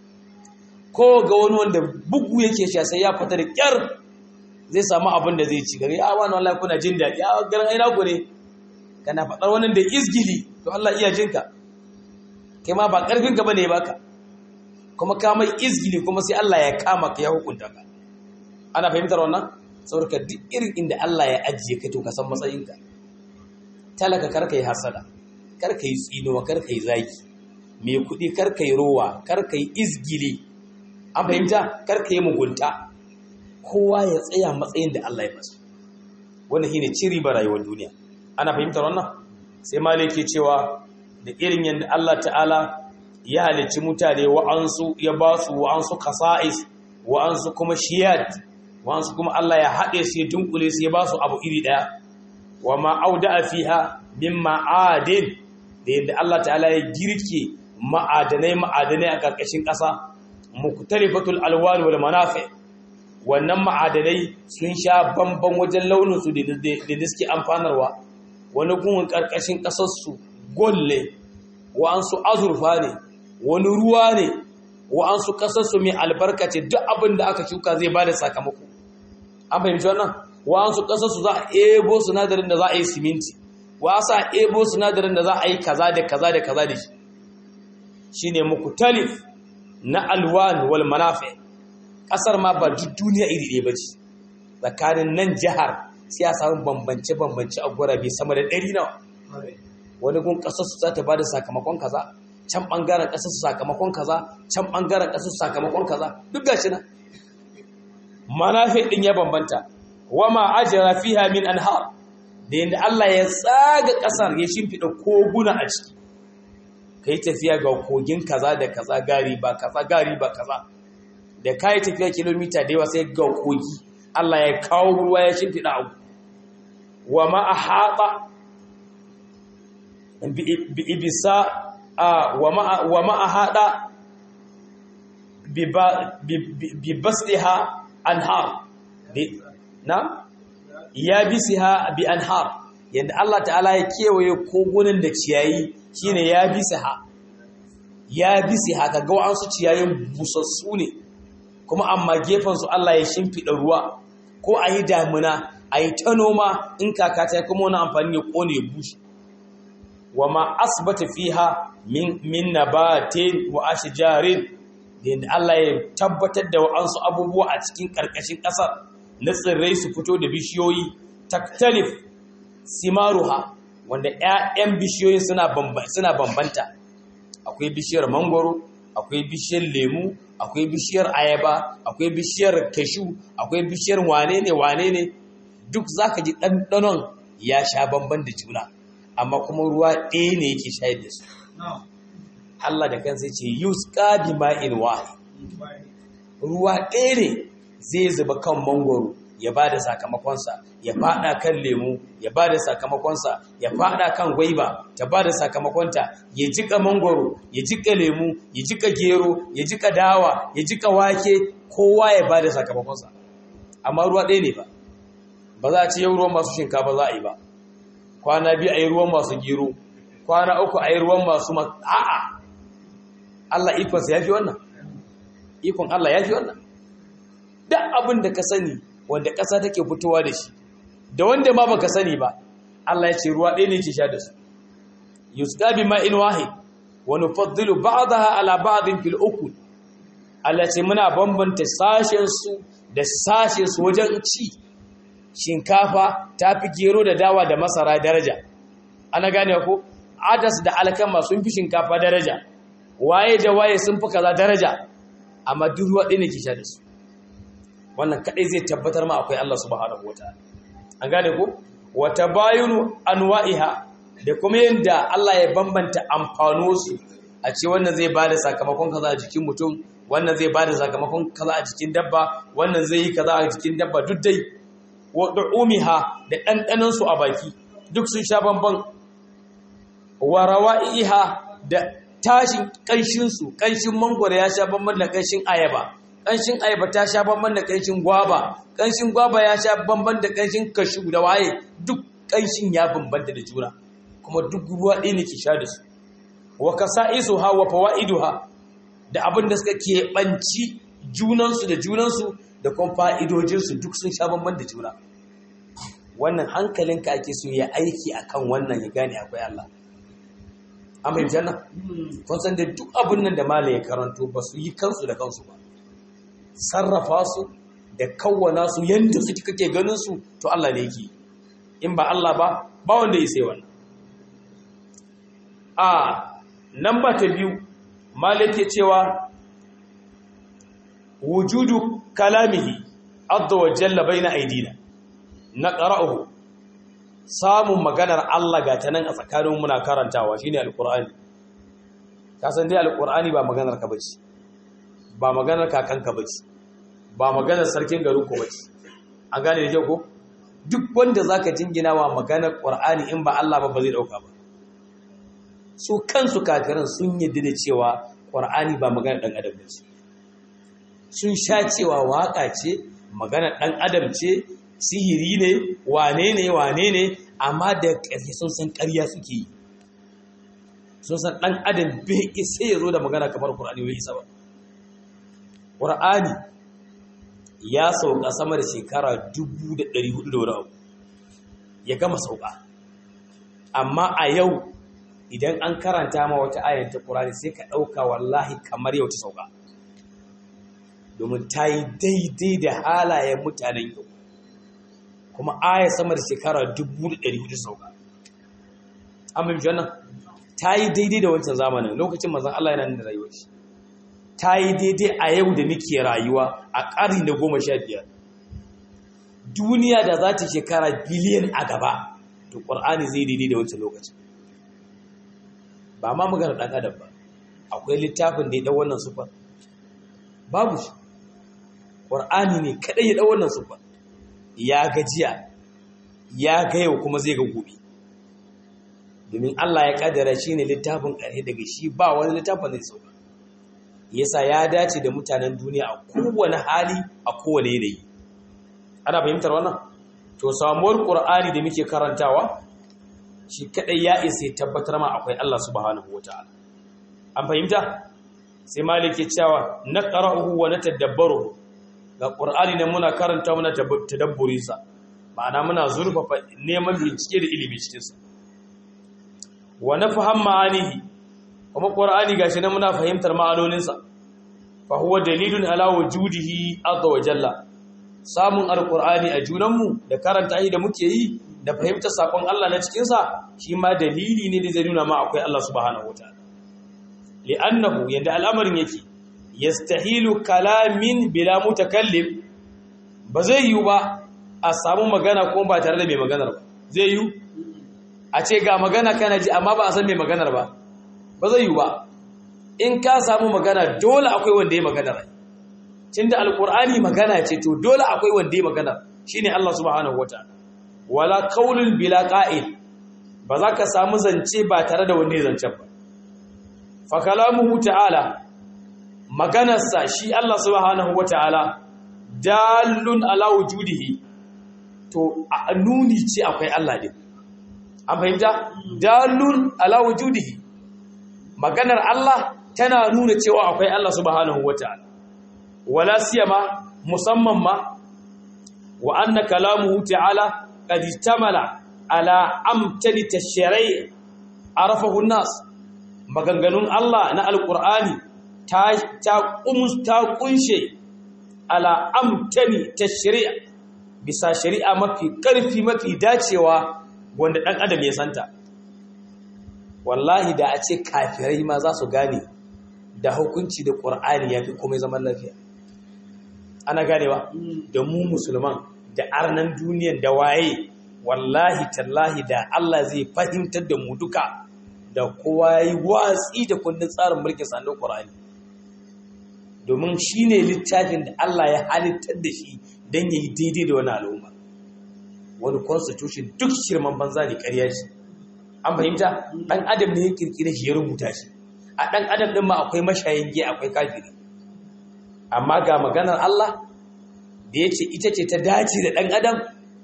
ko ga wani wanda bugu yake sha sai ya fita da kyar zai samu abin da zai ci gari a wani wallahi kuna jin daɗi a garin aina ku ne kana faɗar wannan da izgili to Allah iya jinka kai ma ba ƙarfin ka bane baka kuma ka mai izgili kuma sai Allah ya kama ka ya hukunta ka ana fahimtar wannan saboda duk irin inda Allah ya ajiye ka to ka san matsayinka talaka kar ka yi hasada kar ka yi tsinuwa kar ka yi zagi mai kuɗi kar ka yi rowa kar ka yi izgili an fahimta kar ka yi mugunta kowa ya tsaya matsayin da Allah ya masu wannan shine ciri ba rayuwar duniya ana fahimtar wannan sai malai ke cewa da irin yadda Allah ta'ala ya halicci mutane wa'ansu ya ba su wa'ansu kasa'is wa'ansu kuma shiyat wa'ansu kuma Allah ya haɗe su ya dunkule su ya ba su abu iri ɗaya wa ma'auda fiha min ma'adin da yadda Allah ta'ala ya girke ma'adanai ma'adanai a ƙarƙashin ƙasa muktalifatul alwan wal manafi wannan ma'adanai sun sha bamban wajen launin su da suke amfanarwa wani gungun ƙarƙashin ƙasarsu golle wa'ansu azurfa ne wani ruwa ne wa'ansu ƙasarsu mai albarkace duk abin da aka shuka zai ba da sakamako an fahimci wannan wa'ansu ƙasarsu za a ebo sinadarin da za a yi siminti wa'asa a ebo sinadarin da za a yi kaza da kaza da kaza da shi shi ne mukutalif na alwan wal manafi ƙasar ma ba duk duniya iri ɗaya ba ce tsakanin nan jihar sai a samu bambance-bambance a gurabe sama da ɗari nawa wani gun ƙasarsu za ta ba da sakamakon kaza can ɓangaren ƙasarsu sakamakon kaza can ɓangaren ƙasarsu sakamakon kaza duk gashi nan manafi ɗin ya bambanta wa ma ajira fiha min anhar da yadda Allah ya tsaga ƙasar ya shimfiɗa koguna a ciki kai tafiya ga kogin kaza da kaza gari ba kaza gari ba kaza da kai tafiya kilomita da yawa sai ga kogi Allah ya kawo ruwa ya shimfiɗa abu wa ma ahata bi ibisa wa ma ahada bi basliha anhar na ya bisiha bi anhar yadda Allah ta'ala ya kewaye kogunan da ciyayi shine ya bisiha ya bisiha kaga wa'ansu ciyayin busassu ne kuma amma gefen su Allah ya shimfida ruwa ko ayi damuna ayi ta noma in kaka ta kuma wani amfani ya kone ya bushe wama asbata fiha min min nabatin wa ashjarin yadda Allah ya tabbatar da wa'ansu abubuwa a cikin karkashin ƙasar na tsirrai su fito da bishiyoyi taktalif simaruha wanda 'ya'yan bishiyoyin suna bambanta akwai bishiyar mangoro akwai bishiyar lemu akwai bishiyar ayaba akwai bishiyar kashu akwai bishiyar wane ne wane ne duk zaka ji ɗanɗanon ya sha bamban da juna amma kuma ruwa ɗaya ne yake shayar da su Allah da kansa ce yusqa bi ma'in wahid ruwa ɗaya ne zai zuba kan mangoro ya ba da sakamakonsa ya fada kan lemu ya ba da sakamakonsa ya fada kan gwaiba ta ba da sakamakonta ya jika mangoro ya jika lemu ya jika gero ya jika dawa ya jika wake kowa ya ba da sakamakonsa amma ruwa ɗaya ne ba ba za a ce yau ruwan masu shinkafa za a yi ba kwana biyu a yi ruwan masu gero kwana uku a yi ruwan masu a'a Allah ikonsa ya fi wannan ikon Allah ya fi wannan duk abin da ka sani wanda ƙasa take fitowa da shi da wanda ma baka sani ba Allah ya ce ruwa ɗaya ne ke sha da su yusqa bi ma'in wahid wa nufaddilu ba'daha ala ba'din fil ukul Allah ce muna bambanta sashen su da sashen su wajen ci shinkafa ta fi gero da dawa da masara daraja ana gane ko adas da alkama sun fi shinkafa daraja waye da waye sun fi kaza daraja amma duk ruwa ɗaya ne ke sha da su wannan kadai zai tabbatar ma akwai Allah subhanahu wataala an gane ko wata bayunu anwa'iha da kuma yanda Allah ya bambanta amfano su a ce wannan zai bada sakamakon kaza a jikin mutum wannan zai bada sakamakon kaza a jikin dabba wannan zai yi kaza a jikin dabba duk dai wa du'umiha da dandanan su a baki duk sun sha bamban wa rawa'iha da tashin kanshin su kanshin mangwaro ya sha bamban da kanshin ayaba ƙanshin ayaba ta sha bamban da ƙanshin gwaba ƙanshin gwaba ya sha bamban da ƙanshin kashu da waye duk ƙanshin ya bambanta da juna kuma duk ruwa ɗaya ne ke sha da su wa kasa'isu ha wa fawaiduha da abin da suka keɓanci junansu da junansu da kuma fa'idojinsu duk sun sha bamban da juna wannan hankalinka ake so ya aiki akan wannan ya gane akwai Allah an fahimci nan kun san da duk abin nan da malai ya karanto ba su yi kansu da kansu ba sarrafa su da kawwana su yadda suke kake ganin su to Allah ne yake in ba Allah ba ba wanda ya sai wannan a nan ba ta biyu malake cewa wujudu kalamihi adda wa jalla baina aidina na qara'uhu samun maganar Allah ga ta nan a tsakanin muna karantawa shine alqur'ani ka san dai alqur'ani ba maganar ka bace ba maganar kakanka bace ba maganar sarkin garin ku bace an gane da kyau ko duk wanda zaka jingina wa maganar qur'ani in ba Allah ba ba zai dauka ba su kansu kafirin sun yadda da cewa qur'ani ba maganar dan adam bace sun sha cewa waka ce maganar dan adam ce sihiri ne wane ne wane ne amma da ƙarfi sun san ƙarya suke yi sun san ɗan adam bai isa ya zo da magana kamar ƙur'ani bai isa ba ƙur'ani ya sauka sama da shekara 1400 da wani abu ya gama sauka amma a yau idan an karanta ma wata ayan ta ƙur'ani sai ka ɗauka wallahi kamar yau ta sauka domin ta yi daidai da halayen mutanen yau kuma aya sama da shekara 1400 sauka an bai wannan ta yi daidai da wancan zamanin lokacin mazan Allah yana da rayuwa shi ta yi daidai a yau da muke rayuwa a ƙari na goma sha biyar duniya da za ta shekara biliyan a gaba to ƙwar'ani zai daidai da wancan lokacin ba ma magana ɗan adam ba akwai littafin da ya ɗau wannan sufar babu shi ƙwar'ani ne kaɗai ya ɗau wannan sufar ya gajiya ya ga yau kuma zai ga gobe domin Allah ya kaddara shi ne littafin ƙarhe daga shi ba wani littafin zai sauka yasa ya dace da mutanen duniya a kowane hali a kowane yanayi ana fahimtar wannan to samuwar ƙur'ani da muke karantawa shi kadai ya isa ya tabbatar ma akwai Allah subhanahu wataala an fahimta sai malik ya cewa na qara'uhu wa natadabbaruhu ga ƙur'ani ne muna karanta muna tadabburinsa ma'ana muna zurfafa neman bincike da ilimi cikinsa wa na fahim ma'anihi kuma ƙur'ani gashi na muna fahimtar ma'anoninsa fa huwa dalilun ala wujudihi azza wa jalla samun alƙur'ani a junanmu da karanta shi da muke yi da fahimtar sakon Allah na cikinsa shi ma dalili ne da zai nuna ma akwai Allah subhanahu wataala li'annahu yanda al'amarin yake yastahilu kalamin bila mutakallim ba zai yi ba a samu magana ko ba tare da mai maganar ba zai yi a ce ga magana kana ji amma ba a san mai maganar ba ba zai yi ba in ka samu magana dole akwai wanda ya maganar tunda alqur'ani magana ce to dole akwai wanda ya maganar shine Allah subhanahu wataala wala qaulun bila qa'il ba za ka samu zance ba tare da wanda ya zance ba fa kalamuhu ta'ala maganarsa shi Allah subhanahu wataala dalun ala wujudihi to a nuni ce akwai Allah din an fahimta dalun ala wujudihi maganar Allah tana nuna cewa akwai Allah subhanahu wataala wala siyama musamman ma wa anna kalamuhu ta'ala qad istamala ala amtani tashri'i arafahu an-nas maganganun Allah na alqur'ani ta ta ta kunshe ala amtani tashri' bisa shari'a mafi karfi mafi dacewa wanda dan adam ya santa wallahi da a ce kafirai ma za su gane da hukunci da qur'ani yafi komai zaman lafiya ana ganewa da mu musulman da arnan duniyan da waye wallahi tallahi da Allah zai fahimtar da mu duka da kowa yi watsi da kundin tsarin mulkin sandan qur'ani domin shi ne littafin da Allah ya halittar da shi don ya yi daidai da wani al'umma wani constitution duk shirman banza ne ƙarya shi an fahimta ɗan adam ne ya kirkira shi ya rubuta shi a ɗan adam ɗin ma akwai mashayin giya akwai kafiri amma ga maganar Allah da ya ce ita ce ta dace da ɗan adam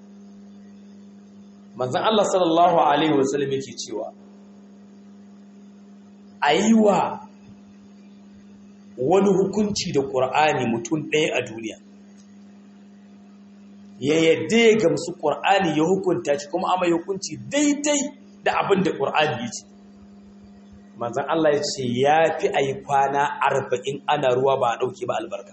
manzan Allah sallallahu Alaihi wasallam yake cewa a yi wa wani hukunci da ƙur'ani mutum ɗaya a duniya ya yadda ya gamsu ƙur'ani ya hukunta shi kuma amma hukunci daidai da abin da ƙur'ani ya ce manzan Allah ya ce ya fi a yi kwana arba'in ana ruwa ba a ɗauke ba albarka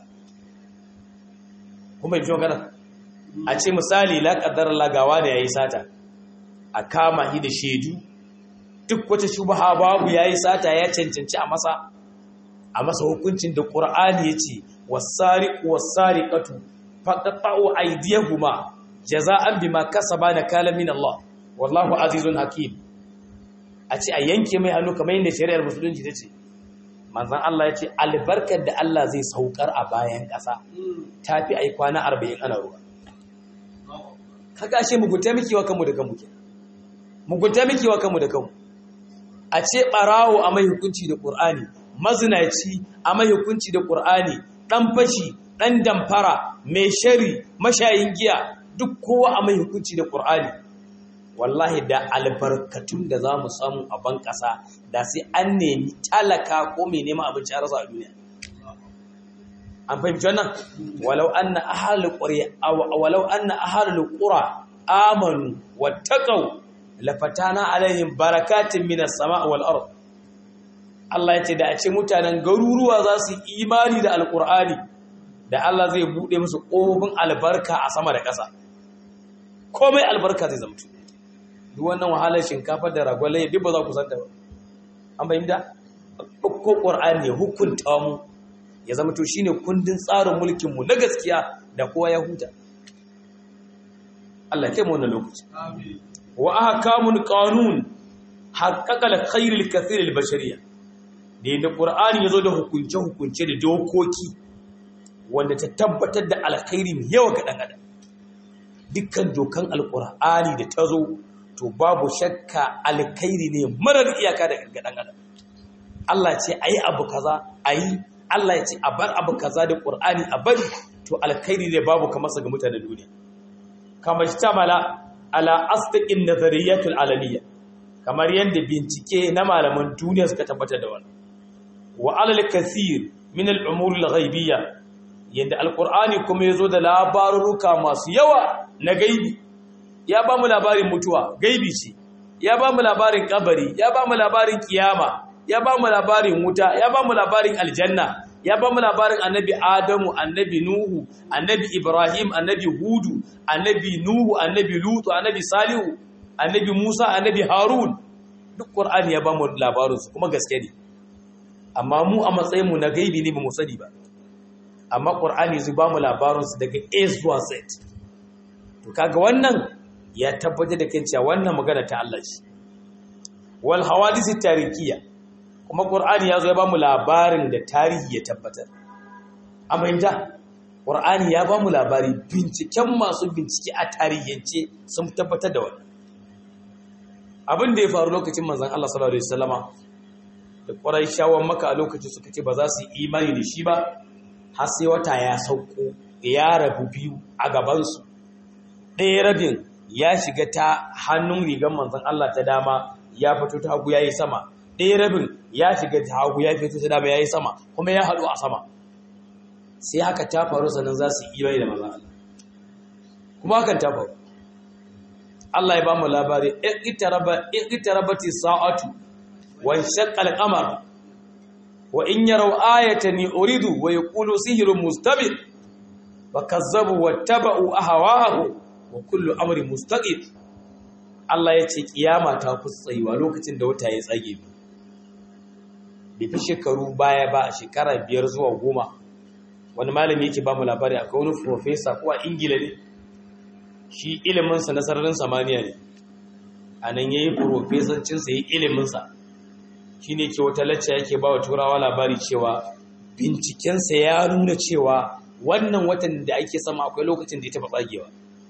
kuma yi magana a ce misali laƙadar lagawa da ya yi sata a kama shi da shaidu duk wata shubaha babu ya yi sata ya cancanci a masa a masa hukuncin da ƙur'ani ya ce wasari wasari ƙatu faɗaɗa'u aidiyahuma jaza'an bima kasaba na kalamin Allah wallahu azizun hakim a ce a yanke mai hannu kamar yadda shari'ar musulunci ta ce manzan Allah ya ce albarkar da Allah zai saukar a bayan ƙasa ta fi a yi kwana arba'in ana ruwa ka gashe mugunta miki wa kanmu da kanmu ke mugunta miki wa kanmu da kanmu a ce ɓarawo a mai hukunci da ƙur'ani mazinaci a mai hukunci da ƙur'ani ɗan fashi ɗan damfara mai shari mashayin giya duk kowa a mai hukunci da ƙur'ani wallahi da albarkatun da za mu samu a ban ƙasa da sai an nemi talaka ko mai neman abinci a rasa a duniya an fahimci wannan walau anna ahlul qura walau anna ahlul qura amanu wattaqau lafatana alaihim barakatin minas sama' wal ard Allah ya ce da a ce mutanen garuruwa za su imani da alkur'ani da Allah zai buɗe musu ƙofofin albarka a sama da ƙasa komai albarka zai zamtu duk wannan wahalar shinkafa da ragwalai duk ba za ku santa ba an fahimta ɗauko ƙur'ani ya hukunta mu ya zama to shine kundin tsarin mulkin mu na gaskiya da kowa ya huta Allah ya kai mu wannan lokaci wa ahkamun qanun haqqaqa al-khayr al-kathir al-bashariyah da yadda ƙur'ani ya zo da hukunce-hukunce da dokoki wanda ta tabbatar da alkhairi mai yawa ga ɗan adam dukkan dokan alƙur'ani da ta zo to babu shakka alkhairi ne marar iyaka da ga ɗan adam Allah ce a yi abu kaza a yi Allah ya ce a bar abu kaza da ƙur'ani a bari to alkhairi ne babu kamar sa ga mutanen duniya kamar shi tamala ala astaqin nazariyatul alamiyya kamar yadda bincike na malaman duniya suka tabbatar da wannan wa alal kathir min al-umur al-ghaibiyya yanda alqur'ani kuma yazo da labaruruka masu yawa na gaibi ya ba mu labarin mutuwa gaibi ce ya ba mu labarin kabari ya ba mu labarin kiyama ya ba mu labarin wuta ya ba mu labarin aljanna ya ba mu labarin annabi adamu annabi nuhu annabi ibrahim annabi hudu annabi nuhu annabi lutu annabi salihu annabi musa annabi harun duk qur'ani ya ba mu labarinsu kuma gaske ne amma mu a matsayin mu na gaibi ne ba mu sani ba amma qur'ani zai ba mu labarinsu daga a zuwa z to kaga wannan ya tabbatar da kan cewa wannan magana ta Allah ce wal hawadisi tarikiya kuma qur'ani ya zo ya ba mu labarin da tarihi ya tabbatar an fahimta qur'ani ya ba mu labari binciken masu bincike a tarihance sun tabbatar da wannan abin da ya faru lokacin manzon Allah sallallahu alaihi wasallama da quraishawan maka a lokacin suka ce ba za su yi imani da shi ba har sai wata ya sauko ya rabu biyu a gabansu ɗaya rabin ya shiga ta hannun rigar manzan Allah ta dama ya fito ta hagu ya yi sama ɗaya rabin ya shiga ta hagu ya fito ta dama ya yi sama kuma ya haɗu a sama sai haka ta faru sannan za su yi imani da manzan Allah kuma hakan ta faru Allah ya ba mu labari iqtarabati sa'atu wa shaqqa al-qamar wa in yaraw ayatan yuridu wa yaqulu sihrun mustabir fakazzabu wattaba'u ahwa'ahu wa kullu amri mustaqim Allah ya ce kiyama ta fi tsayuwa lokacin da wata ya tsage bai fi shekaru baya ba a shekara biyar zuwa goma wani malami yake ba mu labari akwai wani profesa ko a ingila ne shi iliminsa na sararin samaniya ne a nan ya yi profesancinsa ya yi iliminsa shi ne ke wata lacca yake ba wa turawa labari cewa bincikensa ya nuna cewa wannan watan da ake sama akwai lokacin da ya taɓa tsagewa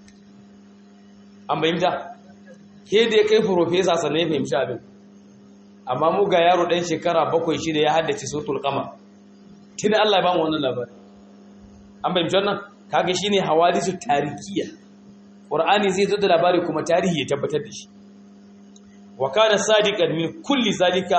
an fahimta ke da ya kai profesa sannan ya fahimci abin amma mu ga yaro ɗan shekara bakwai shi da ya haddace sotul kama tuni Allah ya ba mu wannan labari an fahimci wannan kaga shine hawadisu tarikiya qur'ani zai zo da labari kuma tarihi ya tabbatar da shi wa kana sadiqan min kulli zalika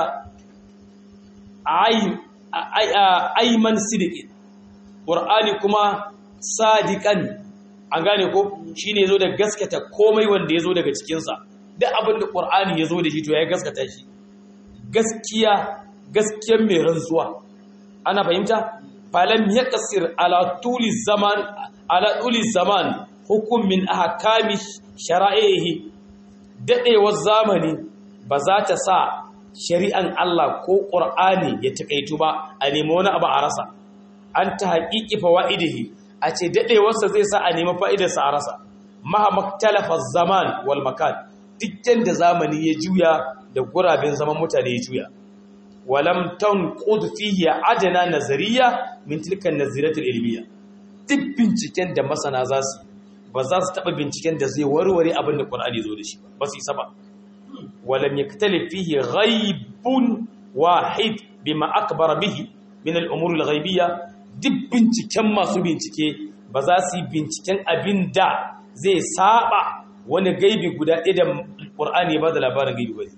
ay ayman sidiqin qur'ani kuma sadiqan an gane ko shine yazo da gaskata komai wanda yazo daga cikin sa duk abin da qur'ani yazo da shi to ya gaskata shi gaskiya gaskiyar mai rantsuwa ana fahimta falam yaqsir ala tuli zaman ala tuli zaman hukum min ahkami shara'ihi dadewar zamani ba za ta sa shari'an Allah ko Qur'ani ya takaitu ba a nemi wani abu a rasa an ta haƙiƙi fawaidihi a ce dadewarsa zai sa a nemi fa'idarsa a rasa maha maktalafa zaman wal makan dukkan da zamani ya juya da guraben zaman mutane ya juya walam tanqud fihi adana nazariya min tilka naziratul ilmiya duk binciken da masana za su ba za su taba binciken da zai warware abin da Qur'ani zo da shi ba su isa ba walam yaktalif fihi ghaibun wahid bima akbara bihi min al-umur al-ghaibiyya duk binciken masu bincike ba za su yi binciken abin da zai saba wani gaibi guda ɗaya da Qur'ani ya ba da labarin gaibi ba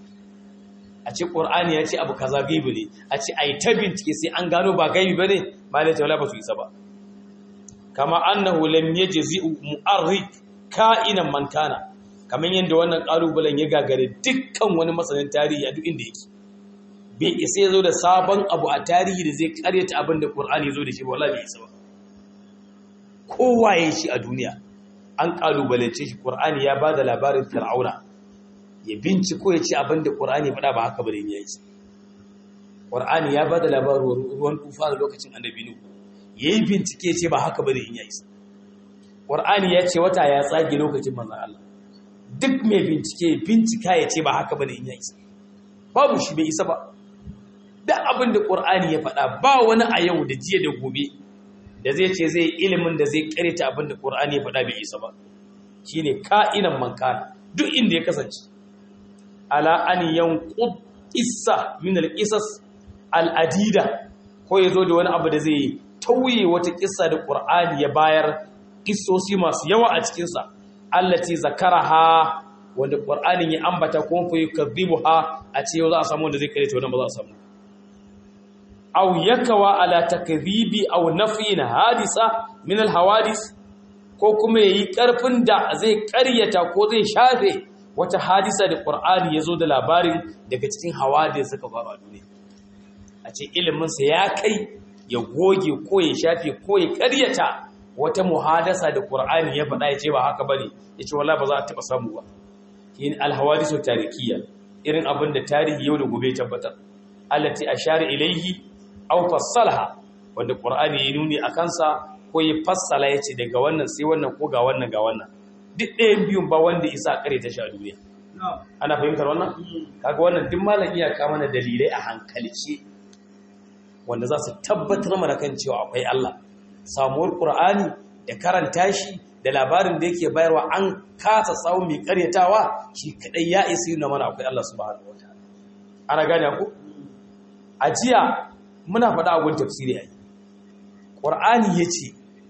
a ce ƙur'ani ya ce abu kaza gaibi ne a ce a yi ta bincike sai an gano ba gaibi ba ne ba da taula ba su isa ba kama annahu lam yajzi mu'arrik ka'inan man kana kamar yadda wannan ƙalubalen ya gagare dukkan wani masanin tarihi a duk inda yake bai isa ya zo da sabon abu a tarihi da zai karyata abin da ƙur'ani zo da shi wallahi bai isa ba kowa ya shi a duniya an ƙalubalance shi ƙur'ani ya ba da labarin fir'auna ya binciko ya ce abinda ƙwar'ani faɗa ba haka bane ya yi ƙwar'ani ya ba da labarin ruwan tufa da lokacin annabi nu ya yi bincike ce ba haka bane ya yi ƙwar'ani ya ce wata ya tsage lokacin manzan Allah duk mai bincike bincika ya ce ba haka bane ya yi babu shi bai isa ba duk abin da ƙwar'ani ya faɗa ba wani a yau da jiya da gobe da zai ce zai ilimin da zai karita abin da ƙwar'ani ya faɗa bai isa ba shine ka'inan mankana duk inda ya kasance ala an yanqud qissa min al-qisas al-adida ko yazo da wani abu da zai tauye wata kissa da Qur'ani ya bayar kissosi masu yawa a cikin sa allati zakaraha wanda Qur'anin ya ambata ko fa yukadhibuha a ce yau za a samu wanda zai kare ta wannan ba za a samu aw yakawa ala takdhibi aw nafyin hadisa min al-hawadis ko kuma yayi karfin da zai karyata ko zai shafe wata hadisa da ƙur'ani ya zo da labarin daga cikin hawa da suka faru a duniya a ce iliminsa ya kai ya goge ko ya shafe ko ya karyata wata muhadasa da Qur'ani ya faɗa ya ce ba haka bane ya ce wallahi ba za a taɓa samu ba yin alhawadisu tarikiyya irin abin da tarihi yau da gobe tabbatar allati ashara ilayhi aw fassalha wanda Qur'ani ya nuni a kansa ko ya fassala ya ce daga wannan sai wannan ko ga wannan ga wannan duk ɗayan biyun ba wanda isa kare ta sha duniya ana fahimtar wannan kaga wannan duk malam iyaka mana dalilai a hankalce wanda za su tabbatar mana kan cewa akwai Allah samuwar Qur'ani da karanta shi da labarin da yake bayarwa an kasa samun mai karyatawa shi kadai ya isa yana mana akwai Allah subhanahu wataala ana gane ku a jiya muna faɗa a gun tafsiri ai Qur'ani yace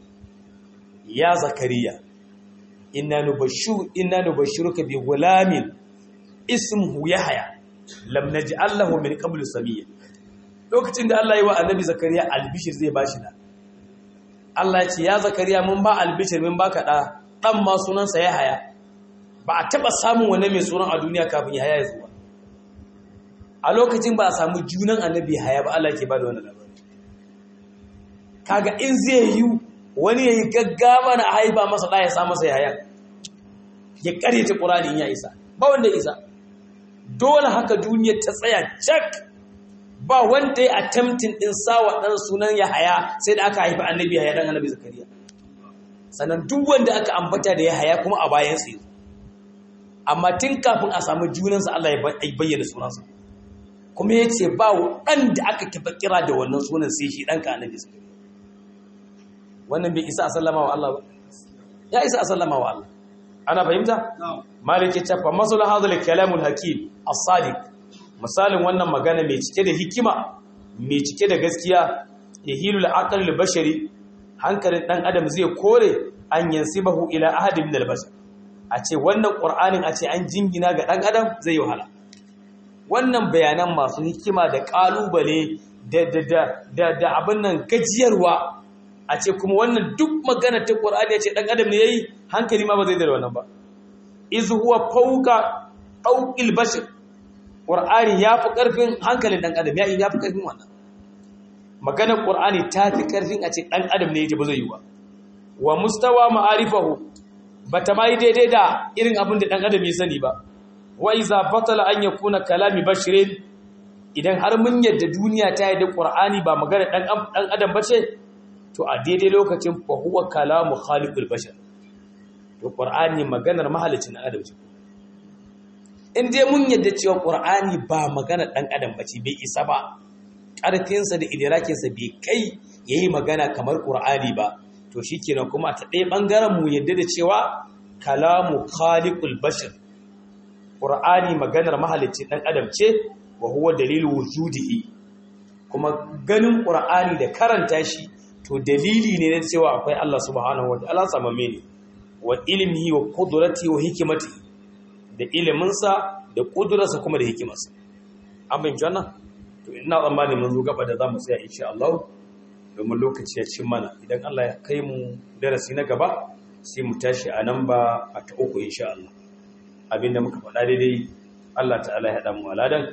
ya zakariya inna nubashshu inna nubashshiruka bi gulamin ismuhu yahya lam naj'al lahu min qablu samiyya lokacin da Allah ya wa annabi zakariya albishir zai bashi da Allah ya ce ya zakariya mun ba albishir mun baka da dan ma sunansa yahya ba a taba samun wani mai sunan a duniya kafin yahya ya zuwa a lokacin ba a samu junan annabi yahya ba Allah ke bada wannan labari kaga in zai yi wani yayi gaggawa na haiba masa da ya sa masa yahya ya karyata qur'ani in ya isa ba wanda isa dole haka duniyar ta tsaya cak ba wanda ya attempting din sawa dan sunan Yahaya sai da aka haifi annabi Yahaya dan annabi Zakariya sannan duk wanda aka ambata da Yahaya kuma a bayan sa amma tun kafin a samu junansa Allah ya bayyana sunansa kuma yace ba dan da aka taba kira da wannan sunan sai shi dan ka annabi Zakariya wannan bai isa a sallama wa Allah ba ya isa a sallama wa Allah ana fahimta malike ta fa masul hadhal kalamul hakim as-sadiq misalin wannan magana mai cike da hikima mai cike da gaskiya yahilul aqlul bashari hankalin dan adam zai kore an yansibahu ila ahadin min al-bashar a ce wannan qur'anin a ce an jingina ga dan adam zai wahala wannan bayanan masu hikima da kalubale da da da da abin nan gajiyarwa a ce kuma wannan duk magana ta qur'ani ya ce dan adam ne yayi hankali ma ba zai da wannan ba iz huwa fawqa fawqil bashar Ƙur'ani ya fi ƙarfin hankalin ɗan adam ya ya fi ƙarfin wannan maganar ƙur'ani ta fi ƙarfin a ce ɗan adam ne ya ba zai yi ba wa mustawa ma'arifahu ba ta ma yi daidai da irin abin da ɗan adam ya sani ba wa iza batala an yakuna kalami bashirin idan har mun yadda duniya ta yadda ƙur'ani ba maganar ɗan adam ba ce to a daidai lokacin fa huwa kalamu khaliqul bashar to ƙur'ani maganar mahalicin adam ce in dai mun yadda cewa ƙur'ani ba magana ɗan adam ba ce bai isa ba ƙarfinsa da idirakinsa bai kai ya yi magana kamar ƙur'ani ba to shi kenan kuma ta ɗaya ɓangaren mu yadda da cewa kalamu khaliqul bashir ƙur'ani maganar mahalicci ɗan adam ce wa huwa dalilu wujudihi kuma ganin ƙur'ani da karanta shi to dalili ne na cewa akwai Allah subhanahu wa ta'ala samamme ne wa ilmihi wa qudratihi wa hikimatihi da iliminsa da ƙudurarsa kuma da hikimarsa an fahimci wannan to ina tsammani mun zo gaba da za mu tsaya insha Allah domin lokaci ya cin mana idan Allah ya kai mu darasi na gaba sai mu tashi a nan ba a ta uku insha Allah abinda muka faɗa daidai Allah ta'ala ya haɗa mu aladan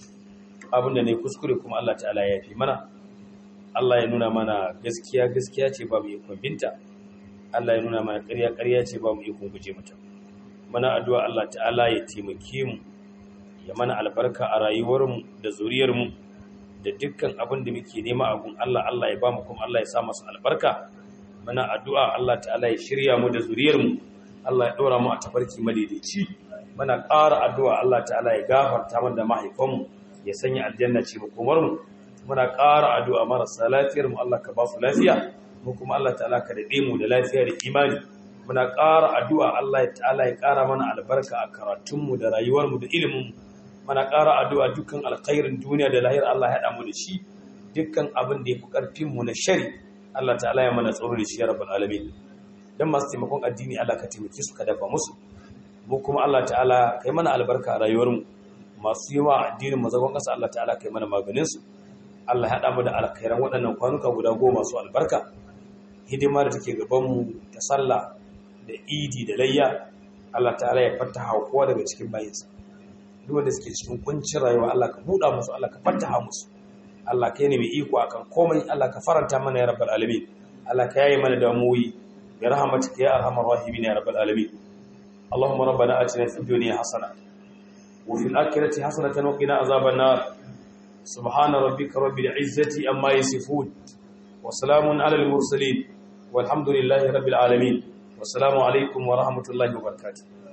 abinda ne kuskure kuma Allah ta'ala ya fi mana Allah ya nuna mana gaskiya gaskiya ce ba mu yi binta Allah ya nuna mana ƙarya ƙarya ce ba mu yi guje mata mana addu'a Allah ta'ala ya taimake mu ya mana albarka a rayuwarmu da zuriyarmu da dukkan abin da muke nema a gun Allah Allah ya ba mu kuma Allah ya sa masu albarka mana addu'a Allah ta'ala ya shirya mu da zuriyarmu Allah ya ɗora mu a tafarki madaidaici mana ƙara addu'a Allah ta'ala ya gafarta mana da mahaifanmu ya sanya aljanna ce makomarmu muna ƙara addu'a marasa lafiyarmu Allah ka ba su lafiya mu kuma Allah ta'ala ka daɗe mu da lafiya da imani muna ƙara addu'a Allah ta'ala ya ƙara mana albarka a karatunmu da rayuwarmu da iliminmu muna ƙara addu'a dukkan alkhairin duniya da lahir Allah ya haɗa mu da shi dukkan abin da ya fi ƙarfinmu na shari Allah ta'ala ya mana tsaro da shi ya rabbal alamin dan masu taimakon addini Allah ka taimake su ka dafa musu mu kuma Allah ta'ala kai mana albarka a rayuwarmu masu yi wa addinin mazagon ƙasa Allah ta'ala kai mana maganin su Allah ya haɗa mu da alkhairan waɗannan kwanuka guda goma su albarka hidima da take gabanmu ta sallah da idi da layya Allah ta'ala ya fattaha kowa daga cikin bayinsa duk wanda suke cikin kuncin rayuwa Allah ka buɗa musu Allah ka fattaha musu Allah kai ne mai iko akan komai Allah ka faranta mana ya rabbal alamin Allah ka yaye mana damuwoyi bi rahmatika ya arhamar rahimin ya rabbal alamin اللهم ربنا آتنا في الدنيا حسنة وفي الآخرة حسنة وقنا عذاب النار سبحان ربك رب العزة أما يصفون وسلام على المرسلين والحمد لله رب العالمين والسلام عليكم ورحمة الله وبركاته